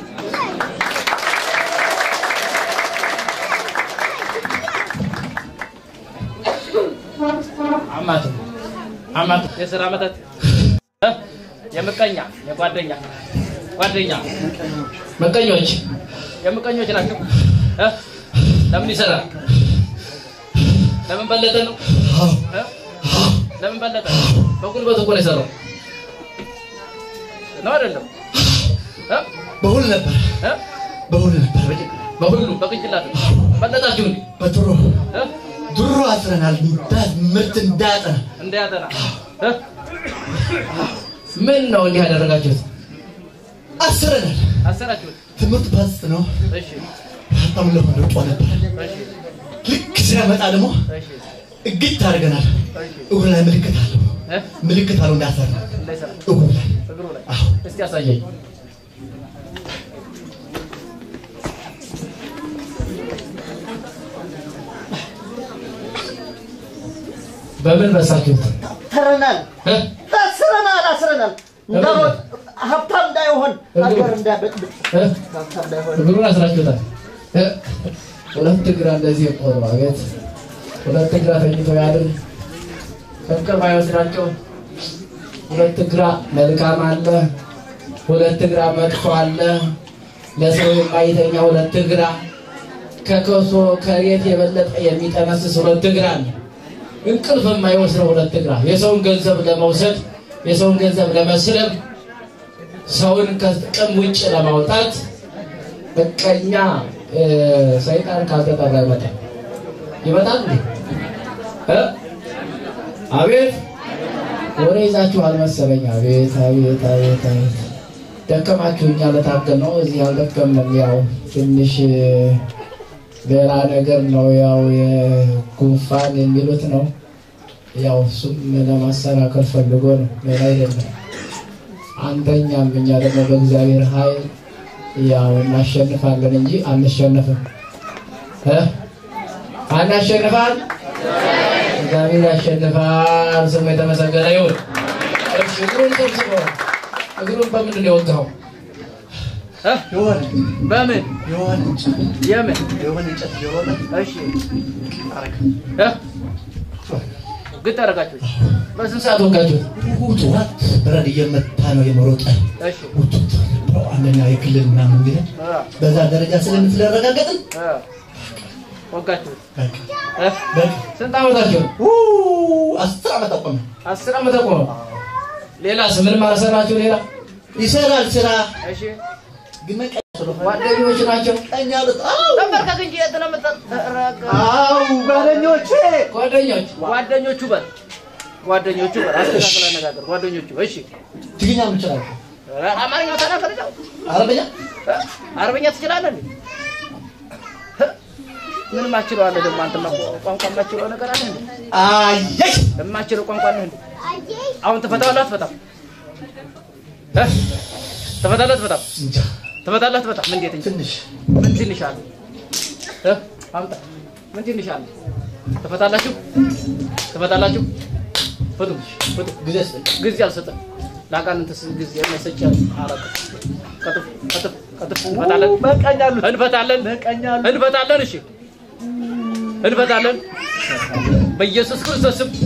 አማት አማት የስራ መተት እ? የምቀኛ የጓደኛ ጓደኛ መቀኞች የምቀኞች ናቸው እ? ለምን ይሰራል ለምን በለጠ ነው እ? ለምን በለጠ? በጉልበት እኮ ነው የሰራው። ነው አይደለም? እ? በሁሉ ነበር እ? በሁሉ ነበር በሁሉ በቅንጭላት በለጣችሁ እንዴ? በድሮ እ? ድሮ አስረናል እንዳት ምርት እንዳያጠና እንዳያጠና እ? ምን ነው እንዲህ ያደረጋችሁት? አስረናል። አሰራችሁት? ትምህርት ባስጥ ነው እሺ በጣም ለሆነ ጧ ነበር። እሺ ልክ ሲያመጣ ደግሞ እሺ እግት አድርገናል። እግሩ ላይ ምልክት አለው እ? ምልክት አለው እንዳሰራ እንዳይሰራ እግሩ ላይ እግሩ ላይ አዎ እስቲ ያሳየኝ። በምን በሳችሁት? ታስረናል እ? ታስረናል አስረናል እንዳሮጥ ሀብታም እንዳይሆን ሀገር እንዳይበጥብጥ እ? ሀብታም እንዳይሆን እግሩን አስራችሁታል። እ? ሁለት እግር እንደዚህ የቆሩ አቤት! ሁለት እግራ ተኝቶ ያድር ከእንቅልፍ አይወስዳቸው። ሁለት እግራ መልካም አለ፣ ሁለት እግራ መጥፎ አለ። ለሰው የማይተኛ ሁለት እግራ ከከሶ ከሬት የበለጠ የሚጠነስስ ሁለት እግራ አለ። እንቅልፍ የማይወስደው ሁለት እግራ የሰውን ገንዘብ ለመውሰድ የሰውን ገንዘብ ለመስለብ ሰውን ከጥቅም ውጭ ለማውጣት በቀኛ እ፣ ሰይጣን ካልተጠራ ይመጣል ይመጣል እንዴ እ? አቤት ወሬ ይዛችሁ አልመሰለኝ አቤት አቤት አቤት አቤት ደከማችሁ እኛ ለታገል ነው እዚህ አልደከምንም ያው ትንሽ እ፣ ሌላ ነገር ነው ያው የጉንፋን የሚሉት ነው ያው እሱም ለማሰናከል ፈልጎ ነው ሌላ አይደለም አንተኛም እኛ ደግሞ በእግዚአብሔር ኃይል ያው እናሸንፋለን እንጂ አንሸነፍም እ? አናሸንፋል እግዚአብሔር ያሸንፋል ስሙ የተመሰገነ ይሁን እሺ እግሩን ሰብስቦ እግሩን በምንድን ነው የወጋው እ? የሆነ በምን የሆነ እንጨት የምን የሆነ እንጨት የሆነ እሺ አረግ እ? ግጥ አደረጋችሁት? በስንት ሰዓት ወጋችሁት ጠዋት በረድ እየመታ ነው የመሮጠ እሺ ውጡት አንደኛ የክልል ምናምን ቢለ እ? በዛ ደረጃ ስለምትለረጋገጥን እ? ወጋችሁት? በቃ እ? በቃ ስንት ዓመታችሁ ኡ፣ አስር ዓመት አቆመ አስር ዓመት ቆመ ሌላስ ምንም አልሰራችሁ ሌላ ይሰራል ስራ እሺ ግን መቀ ጓደኞች ናቸው ቀኝ አሉት አው ተንበርከክ እንጂ የተለመጠረቀ አው ጓደኞቼ ጓደኞች ጓደኞቹ በል ጓደኞቹ በል አስተካክል አነጋገር ጓደኞቹ እሺ ትግኛ ምን ይችላል ኧረ አማርኛ ተናገር ነው አረበኛ አረበኛ ትችላለህ እንዴ እ? ምን ማችለው አለ ደግሞ አንተ ቋንቋ ማችለው ነገር አለ እንዴ አየሽ የማችለው ቋንቋ አለ እንዴ አሁን ትፈታዋለህ አትፈታም እ? ትፈታለህ አትፈታም እንጃ ትፈታለህ አትፈታም እንዴት እንጂ ትንሽ ምን ትንሽ አለ እ? አምጣ ምን ትንሽ አለ ትፈታላችሁ ትፈታላችሁ ፍቱ ፍቱ ጊዜ ስጠኝ ጊዜ አልሰጠም ለአጋንንትስ ጊዜ የማይሰጭ አረቅ ቀጥፍ ቀጥፍ ቀጥፍ እንፈታለን በቃኛሉ እንፈታለን በቃኛሉ እንፈታለን እሺ እንፈታለን በኢየሱስ ክርስቶስ ስም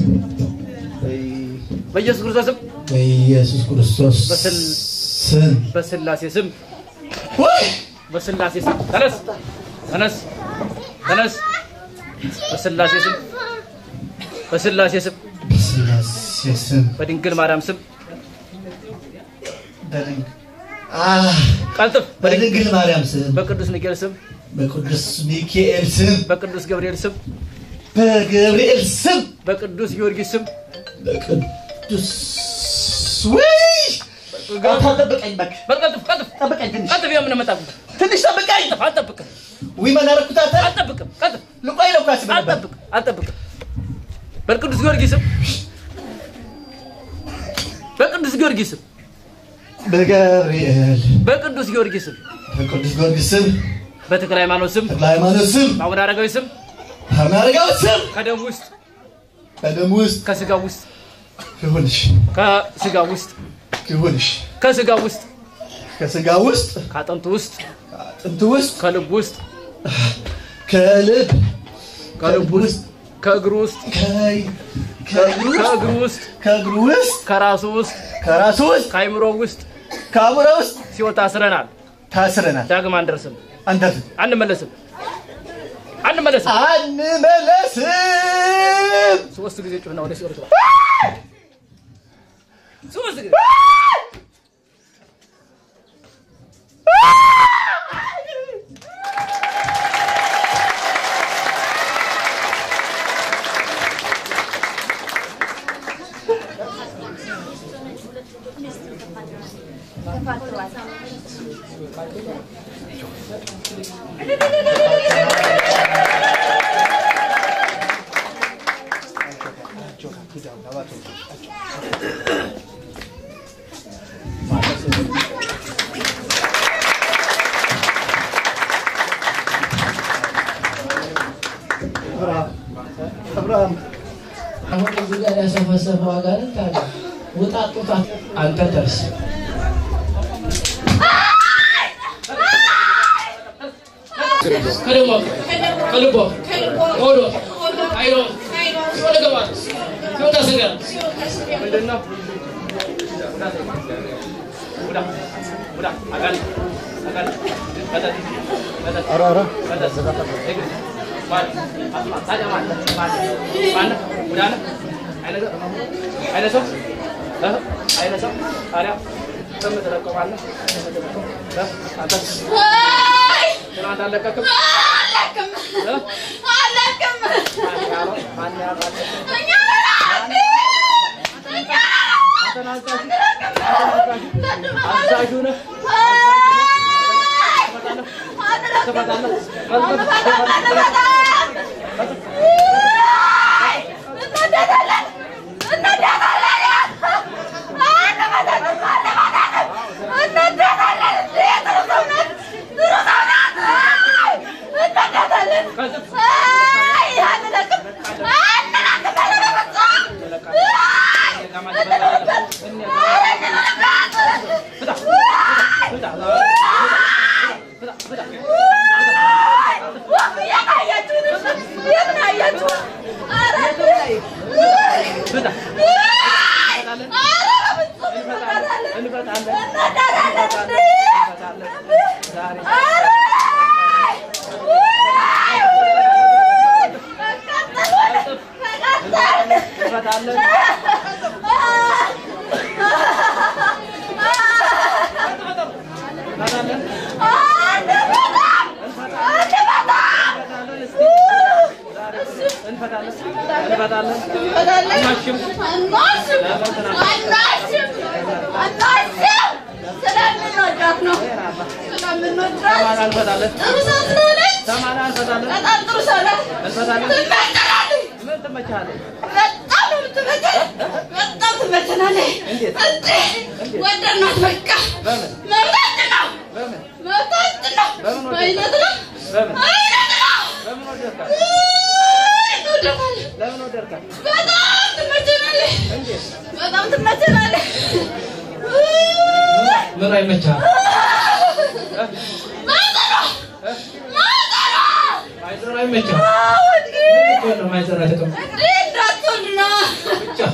በኢየሱስ ክርስቶስ ስም በኢየሱስ ክርስቶስ በስል- ስም በስላሴ ስም ወይ በስላሴ ስም ተነስ ተነስ ተነስ በስላሴ ስም በስላሴ ስም በስላሴ ስም በድንግል ማርያም ስም በድንግ አህ ቀልጥፍ በድንግል ማርያም ስም በቅዱስ ሚካኤል ስም በቅዱስ ሚካኤል ስም በቅዱስ ገብርኤል ስም በገብርኤል ስም በቅዱስ ጊዮርጊስ ስም በቅዱስ ወይ ጠብቀኝ እባክህ በቀጥፍ ቀጥፍ ጠብቀኝ ትንሽ ቀጥፍ የምን መጣ ትንሽ ጠብቀኝ አልጠብቅም ወይ ምን አደረኩት አንተ አልጠብቅም ቀጥፍ ልቆይ ነው ካስ አልጠብቅም አልጠብቅም በቅዱስ ጊዮርጊስ ስም በቅዱስ ጊዮርጊስ ስም በገብርኤል በቅዱስ ጊዮርጊስ ስም በቅዱስ ጊዮርጊስ ስም በተክለ ሃይማኖት ስም ተክለ ሃይማኖት ስም በአቡነ አረጋዊ ስም አረጋዊ ስም ከደም ውስጥ በደም ውስጥ ከስጋ ውስጥ ይሁንሽ ከስጋ ውስጥ ይሁንሽ ከስጋ ውስጥ ከስጋ ውስጥ ከአጥንቱ ውስጥ አጥንት ውስጥ ከልብ ውስጥ ከልብ ከልብ ውስጥ ከእግሩ ውስጥ ከይ ከእግሩ ውስጥ ከእግሩ ውስጥ ከእግሩ ውስጥ ከራሱ ውስጥ ከራሱ ውስጥ ከአይምሮ ውስጥ ከአቡረ ውስጥ ሲወጣ ታስረናል። ታስረናል። ዳግም አንደርስም፣ አንተፍ አንመለስም፣ አንመለስም አንመለስም። ሶስት ጊዜ ጩህና ወደ ሲኦል ግባ ሶስት ጊዜ አብርሃም አሁን እዚህ ጋር ያሰፈሰፈው አጋንንት አለ። ውጣ ጡታ አንተ ደርስ ከደሞ ከልቦ ሆዶ አይሮ ሲወደ ገባ ሲወጣ ስጋ ምንድን ነው ውዳ ውዳ አጋንንት አጋንንት መጠጥ መጠጥ ኧረ ኧረ መጠጥ እግር ማን አስማ ታዲያ ማን ማን ማን ውዳ ነህ አይነ ሰው አይነ ሰው እህ አይነ ሰው ታዲያ በምትለቀው ማን ነው በምትለቀው እህ አንተ ትናንት አልለቀቅም አለቅም እህ አለቅም ማን ያለው ማን ያለው እኛ ነን እኛ አተናዛዡ አተናዛዡ አዛዡ ነህ ትፈታለህ በጣም ትመቸናለህ። ምን አይመቻል? ማይዘራ አይመቻል? ምን ነው ማይዘራ ተቀምጦ ብቻ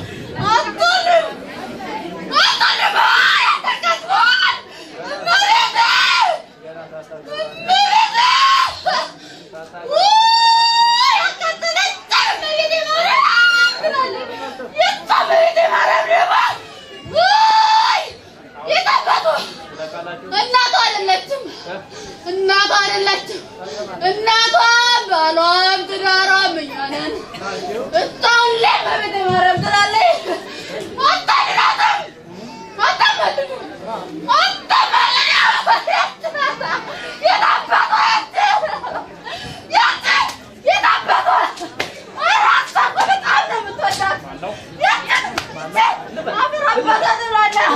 እናቷ አይደለችም። እናቷ አይደለችም። እናቷ ባሏም ትዳሯም እኛ ነን። እሷን ላይ በቤተ ማርያም ትላለች። አታድናትም፣ አታመልኩም፣ አታመልኩም። የት አባቷ ያች ያች የት አባቷ ኧረ እሷ እኮ በጣም ነው የምትወዳት። ያች አፈር አባቷ ትላለህ።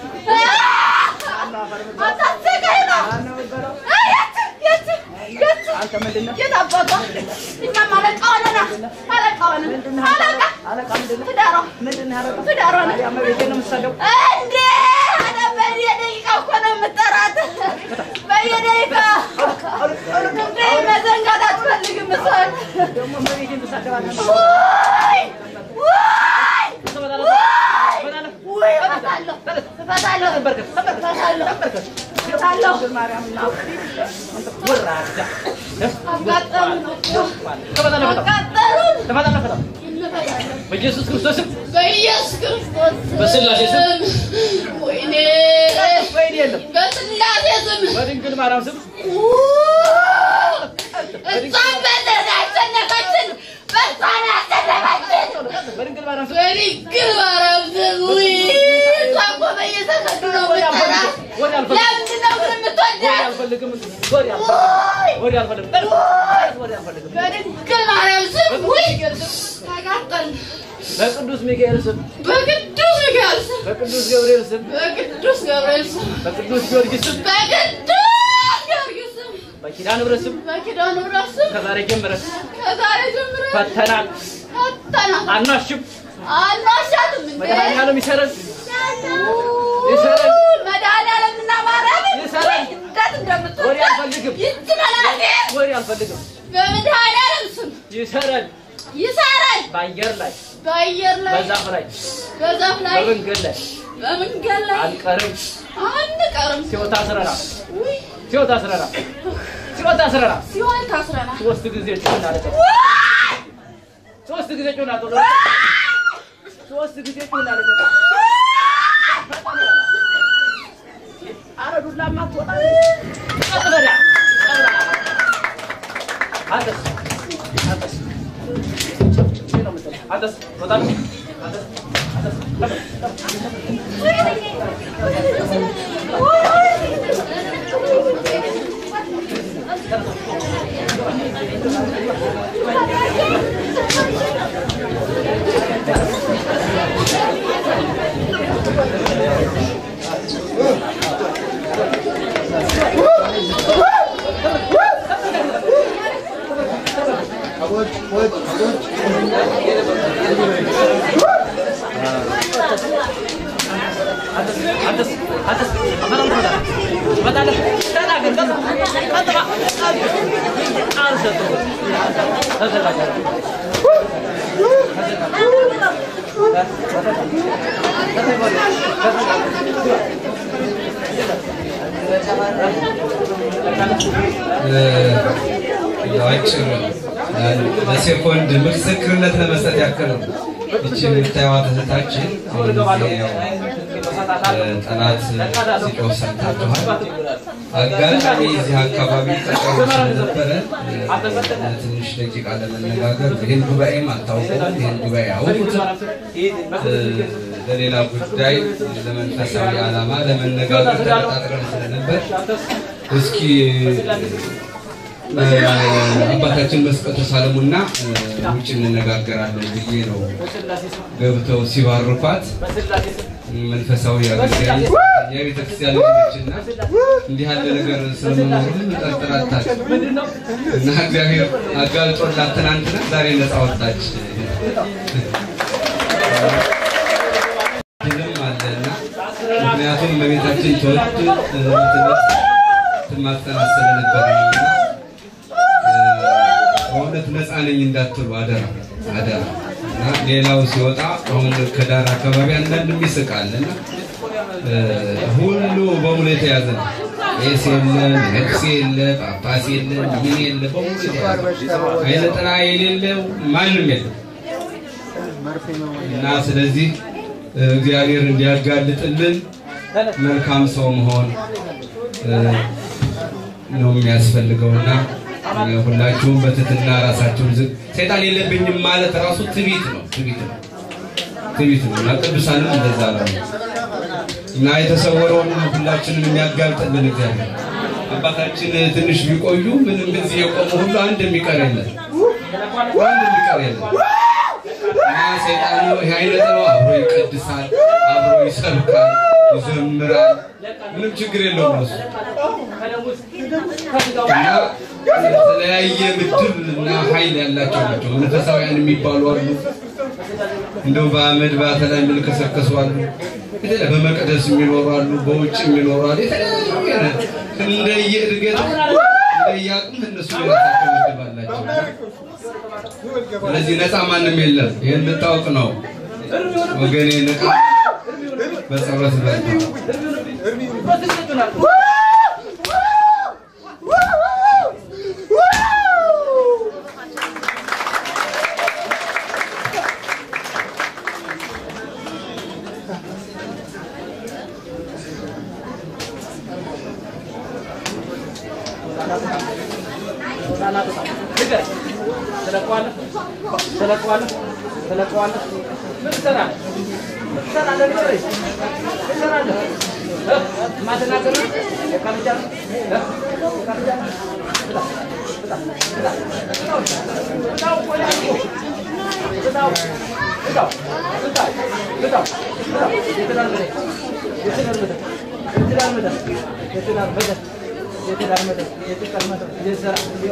አታሰቃይ ነው። የት የት የት አንተ ምንድን ነህ? የት አባቷ እኛም አለቃ ሆነና አለቃ ሆነን አለቃ አለቃ ምንድን ነህ? ትዳሯ ምንድን ነህ ያደረገው? ትዳሯ ነን ታዲያ እመቤቴን ነው የምትሰደው? እንዴ ኧረ በየደቂቃው እኮ ነው የምጠራት በየደቂቃው እንዴ መዘንጋት አትፈልግም እሷን ደግሞ እመቤቴን ትሳደባለህ? ውይ ውይ ውይ ውይ እፈታለሁ እፈታለሁ እፈታለሁ እፈታለሁ እፈታለሁ አቃጠሉን አቃጠሉን በኢየሱስ ክርስቶስ ስም በኢየሱስ ክርስቶስ በስላሴ ስም ወይኔ ወይኔ የለም በስላሴ ስም በድንግል ማርያም ስም እሷን በደረጃ ያሸነፈችን በእሷን ያሸነፈችን በድንግል ማርያም ስም በድንግል ማርያም ስም ውይ እሷ እኮ በየሰከንዱ ነው የምትጠራት ለምንድን ነው ግን የምትወዳት አልፈልግም ውይ ወዲ አልፈልግም ወዲ አልፈልግም በድንግል ማርያም ስም ውይ ተቃጠልን በቅዱስ ሚካኤል ስም በቅዱስ ሚካኤል ስም በቅዱስ ገብርኤል ስም በቅዱስ ገብርኤል ስም በቅዱስ ጊዮርጊስ ስም በቅዱስ ጊዮርጊስ ስም በኪዳነ ምሕረት ስም በኪዳነ ምሕረት ስም ከዛሬ ጀምረን ከዛሬ ጀምረን ፈተናል ፈተናል አናሽም አልዋሻትም እንዴ መድኃኒዓለም ይሰረን ይሰረን መድኃኒዓለም እና ማርያምን ይሰረን። እንዴት ወዲ እንደምትወዳት አልፈልግም ይህች መላቴ ወዲ አልፈልግም በመድኃኒዓለም ስም ይሰረን ይሰረን በአየር ላይ በአየር ላይ በዛፍ ላይ በዛፍ ላይ በመንገድ ላይ በመንገድ ላይ አንቀርም አንቀርም ሲወታ አስረናል ውይ ሲወታ አስረናል ሲወታ አስረናል ሲሆን ታስረናል ሶስት ጊዜ ጩና አለቀ ሶስት ጊዜ ጩና ቶሎ ሶስት ጊዜ ጩና አለቀ አረ ዱላማ አትወጣ ቀጥ በዳ አንተስ አንተስ አንተስ ወጣ አንተስ አንተስ አንተስ አንተስ አፈራም ተወጣ ትመጣለህ ተናገር ቀጥ ቀጥ ባ አልሰጥም ተዘጋጅ አጭር ለሴኮንድ ምስክርነት ለመስጠት ያክል ነው። ይቺ የምታዩት እህታችን አሁን ጊዜ ያው ጠላት ሲጮህ ሰምታችኋል። አጋጣሚ እዚህ አካባቢ ቀጠሮ ስለነበረ ትንሽ ደቂቃ ለመነጋገር ይህን ጉባኤም አታውቁም፣ ይህን ጉባኤ አውቁትም። ለሌላ ጉዳይ ለመንፈሳዊ ዓላማ ለመነጋገር ተቀጣጥረን ስለነበር እስኪ አባታችን መስቀል ተሳለሙና ውጭ እንነጋገራለን ብዬ ነው ገብተው ሲባርኳት መንፈሳዊ አገልጋይ የቤተ ክርስቲያን ልጆችና እንዲህ ያለ ነገር ስለመኖሩን ጠርጥራታል እና እግዚአብሔር አጋልጦላት ትናንትና ዛሬ ነፃ ወጣች። ድልም አለና ምክንያቱም በቤታችን ተወድ ትምህርት ትማጸናት ስለነበረ ነውና በእውነት ነፃ ነኝ እንዳትሉ አደራ አደራ። እና ሌላው ሲወጣ አሁን ከዳር አካባቢ አንዳንድ ይስቃል እና ሁሉ በሙሉ የተያዘ ነው። ቄስ የለ፣ ነቅስ የለ፣ ጳጳስ የለ፣ ምን የለ፣ በሙሉ የተያዘ አይነ ጥላ የሌለው ማንም የለም እና ስለዚህ እግዚአብሔር እንዲያጋልጥልን መልካም ሰው መሆን ነው የሚያስፈልገውና ሁላችሁም በትህትና ራሳችሁን ዝቅ ሰይጣን የለብኝም ማለት ራሱ ትቢት ነው ትቢት ነው ትቢት ነው እና ቅዱሳንም እንደዛ ነው እና የተሰወረውን ሁላችንም የሚያጋልጥልን እግዚአብሔር አባታችን ትንሽ ቢቆዩ ምንም እዚህ የቆሙ ሁሉ አንድ የሚቀር የለም አንድ የሚቀር የለም እና ሰይጣኑ ይህ አይነት ነው አብሮ ይቀድሳል አብሮ ይሰብካል ይዘምራል ምንም ችግር የለውም እሱ እና የተለያየ ምድብ እና ኃይል ያላቸው ናቸው። መንፈሳውያን የሚባሉ አሉ። እንደው በአመድ በአተላ የሚልከሰከሱ አሉ። የተለያየ በመቅደስ የሚኖሩ አሉ፣ በውጭ የሚኖሩ አሉ። የተለያየ እንደየ እድገት እንደየ አቅም እነሱ የራሳቸው ምድብ አላቸው። ስለዚህ ነፃ ማንም የለም። ይህን ልታውቅ ነው ወገኔ። ንቃ በጸሎት በርታ። ትለቀዋለህ ትለቀዋለህ ትለቀዋለህ ምን ትሰራለህ ምን ትሰራለህ ንገረኝ ምን ትሰራለህ እ? የማትናገር ነው? የካልቻ ነው? እ? የካልቻ ነው? ብላ፣ ብላ፣ ብላ። ብላው፣ ብላው እኮ ነው ያልኩህ። ብላው፣ ብላው፣ ብላው፣ ብላው፣ ብላው። የትዳር መደብ፣ የትዳር መደብ፣ የትዳር መደብ፣ የትዳር መደብ፣ የትዳር መደብ፣ የትዳር መደብ፣ የዘራ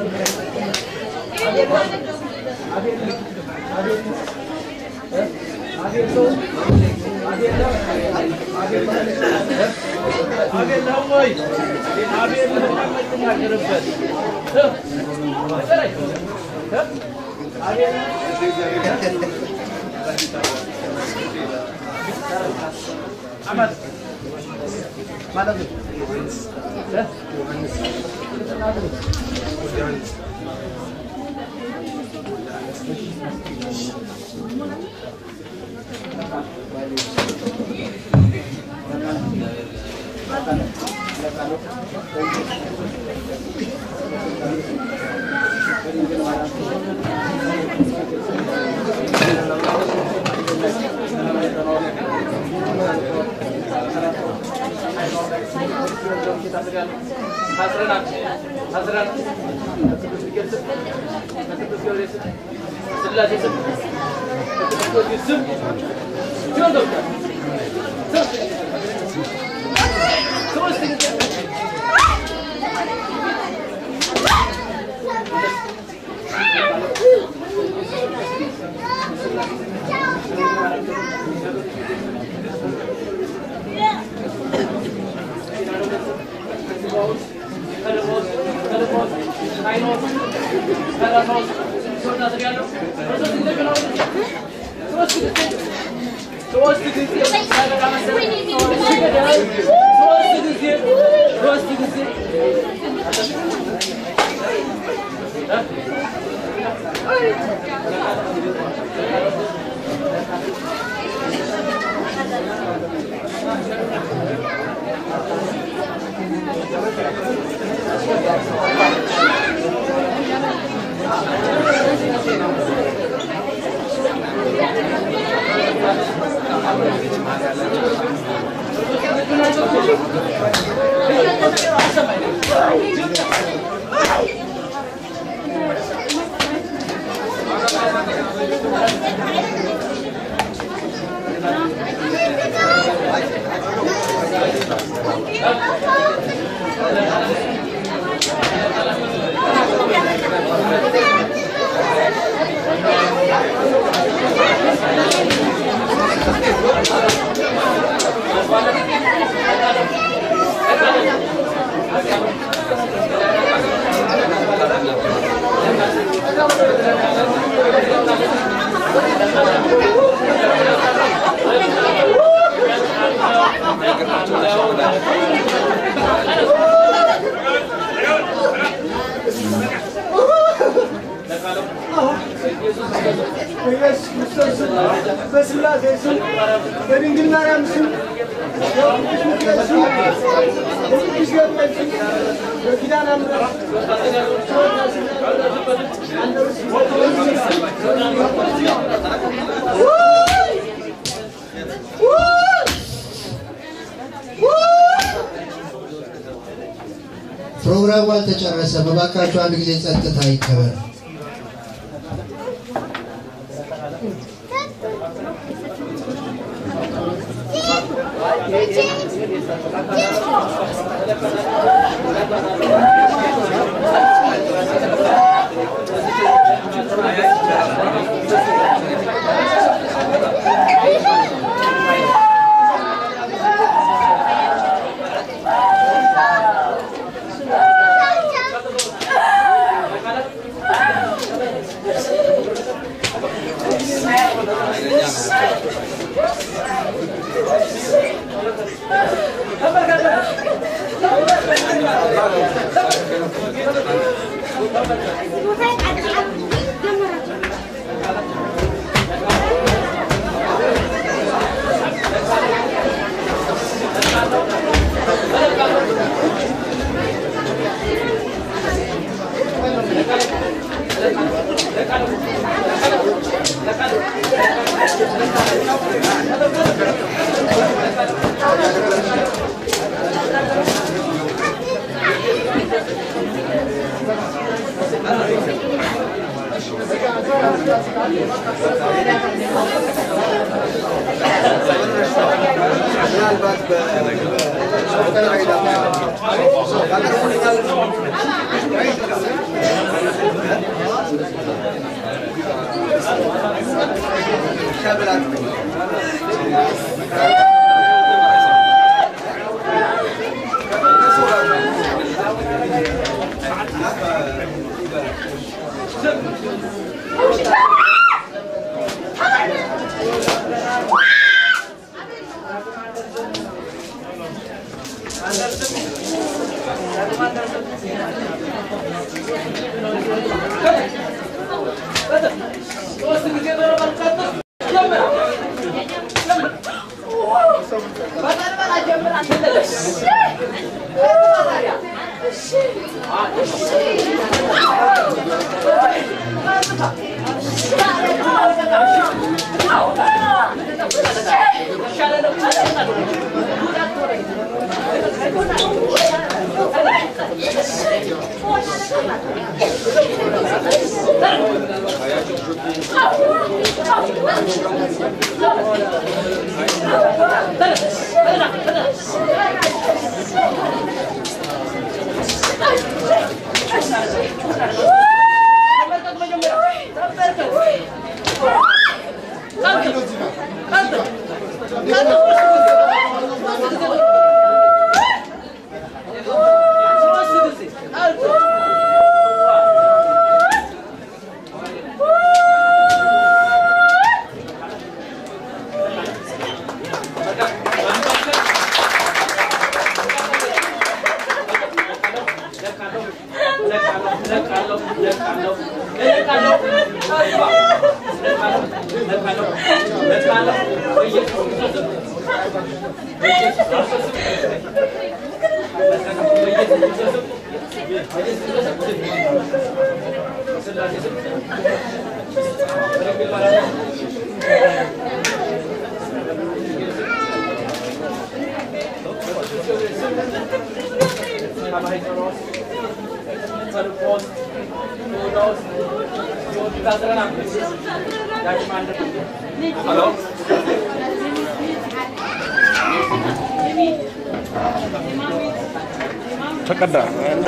ታስረናል ታስረናል በቅዱስ ሚካኤል ስም በቅዱስ ጊዮርጊስ ስም ስላሴ ስም በቅዱስ ጊዮርጊስ ስም ሲሆን ገብቷል ሶስት ጊዜ በኢየሱስ ክርስቶስ ስም በስላሴ ስም በድንግል ማርያም ስም በቅዱስ ሚካኤል ስም በቅዱስ ገብርኤል ስም በኪዳነ ምሕረት ፕሮግራሙ አልተጨረሰም። እባካችሁ አንድ ጊዜ ጸጥታ ይከበር። Yes. ተቀዳ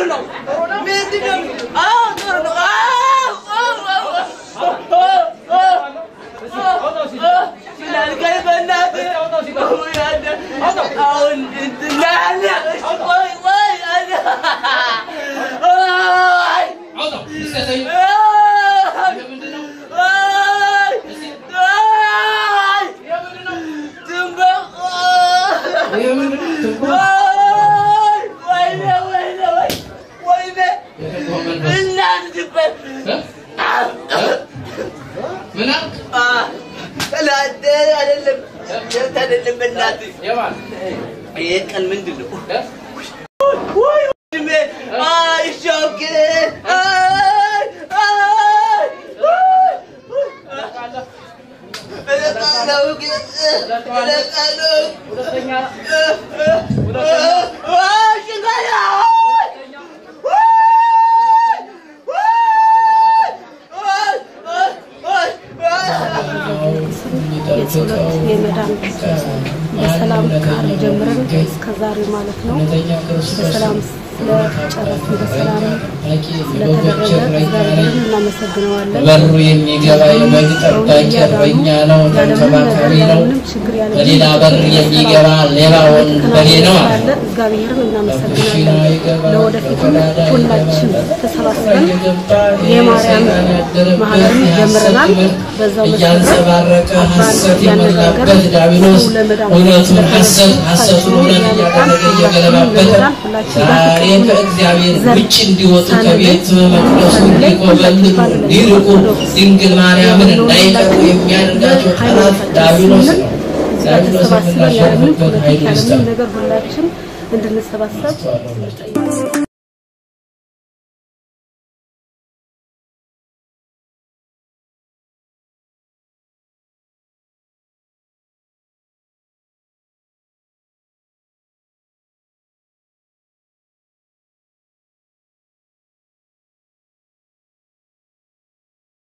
ይሄ ቀን ምንድን ነው? ወይ ወንድሜ፣ አይ ሾክ፣ አይ አይ እለቃለሁ ግን እለቃለሁ። አይ ሽንገላ፣ የጸሎት የመዳን በሰላም ቃል ጀምረን እስከ ዛሬ ማለት ነው እውነተኛ ክርስቶስ በሰላም ስለጨረስን በሰላም የበጎች ስለተደረገ እረኛ ነኝ። እግዚአብሔርን እናመሰግነዋለን። በሩ የሚገባ የበግ ጠባቂ እረኛ ነው፣ ተንከባካቢ ነው። በሌላ በር የሚገባ ሌባ ወንበዴ ነው አለ። ስላለ እግዚአብሔርን እናመሰግናለን። ለወደፊቱ ሁላችን ተሰባስበን የማርያም ማህበርን ጀምረናል። በዛው እያንጸባረቀ ሐሰት የሞላበት ዲያብሎስ እውነቱን ሐሰት ሐሰቱን እውነት እያደረገ እየገለባበጠ ዛሬ ከእግዚአብሔር ውጭ እንዲወጡ ከቤት መቅደሱ እንዲኮበልሉ እንዲርቁ ድንግል ማርያምን እንዳይቀሩ የሚያደርጋቸው ጠላት ዲያብሎስ ነው። ዲያብሎስ ተሰባስበን ያለምንም የምናሸንፍበት ፖለቲካ ኃይል ያለምንም ይስጠን። ነገር ሁላችን እንድንሰባሰብ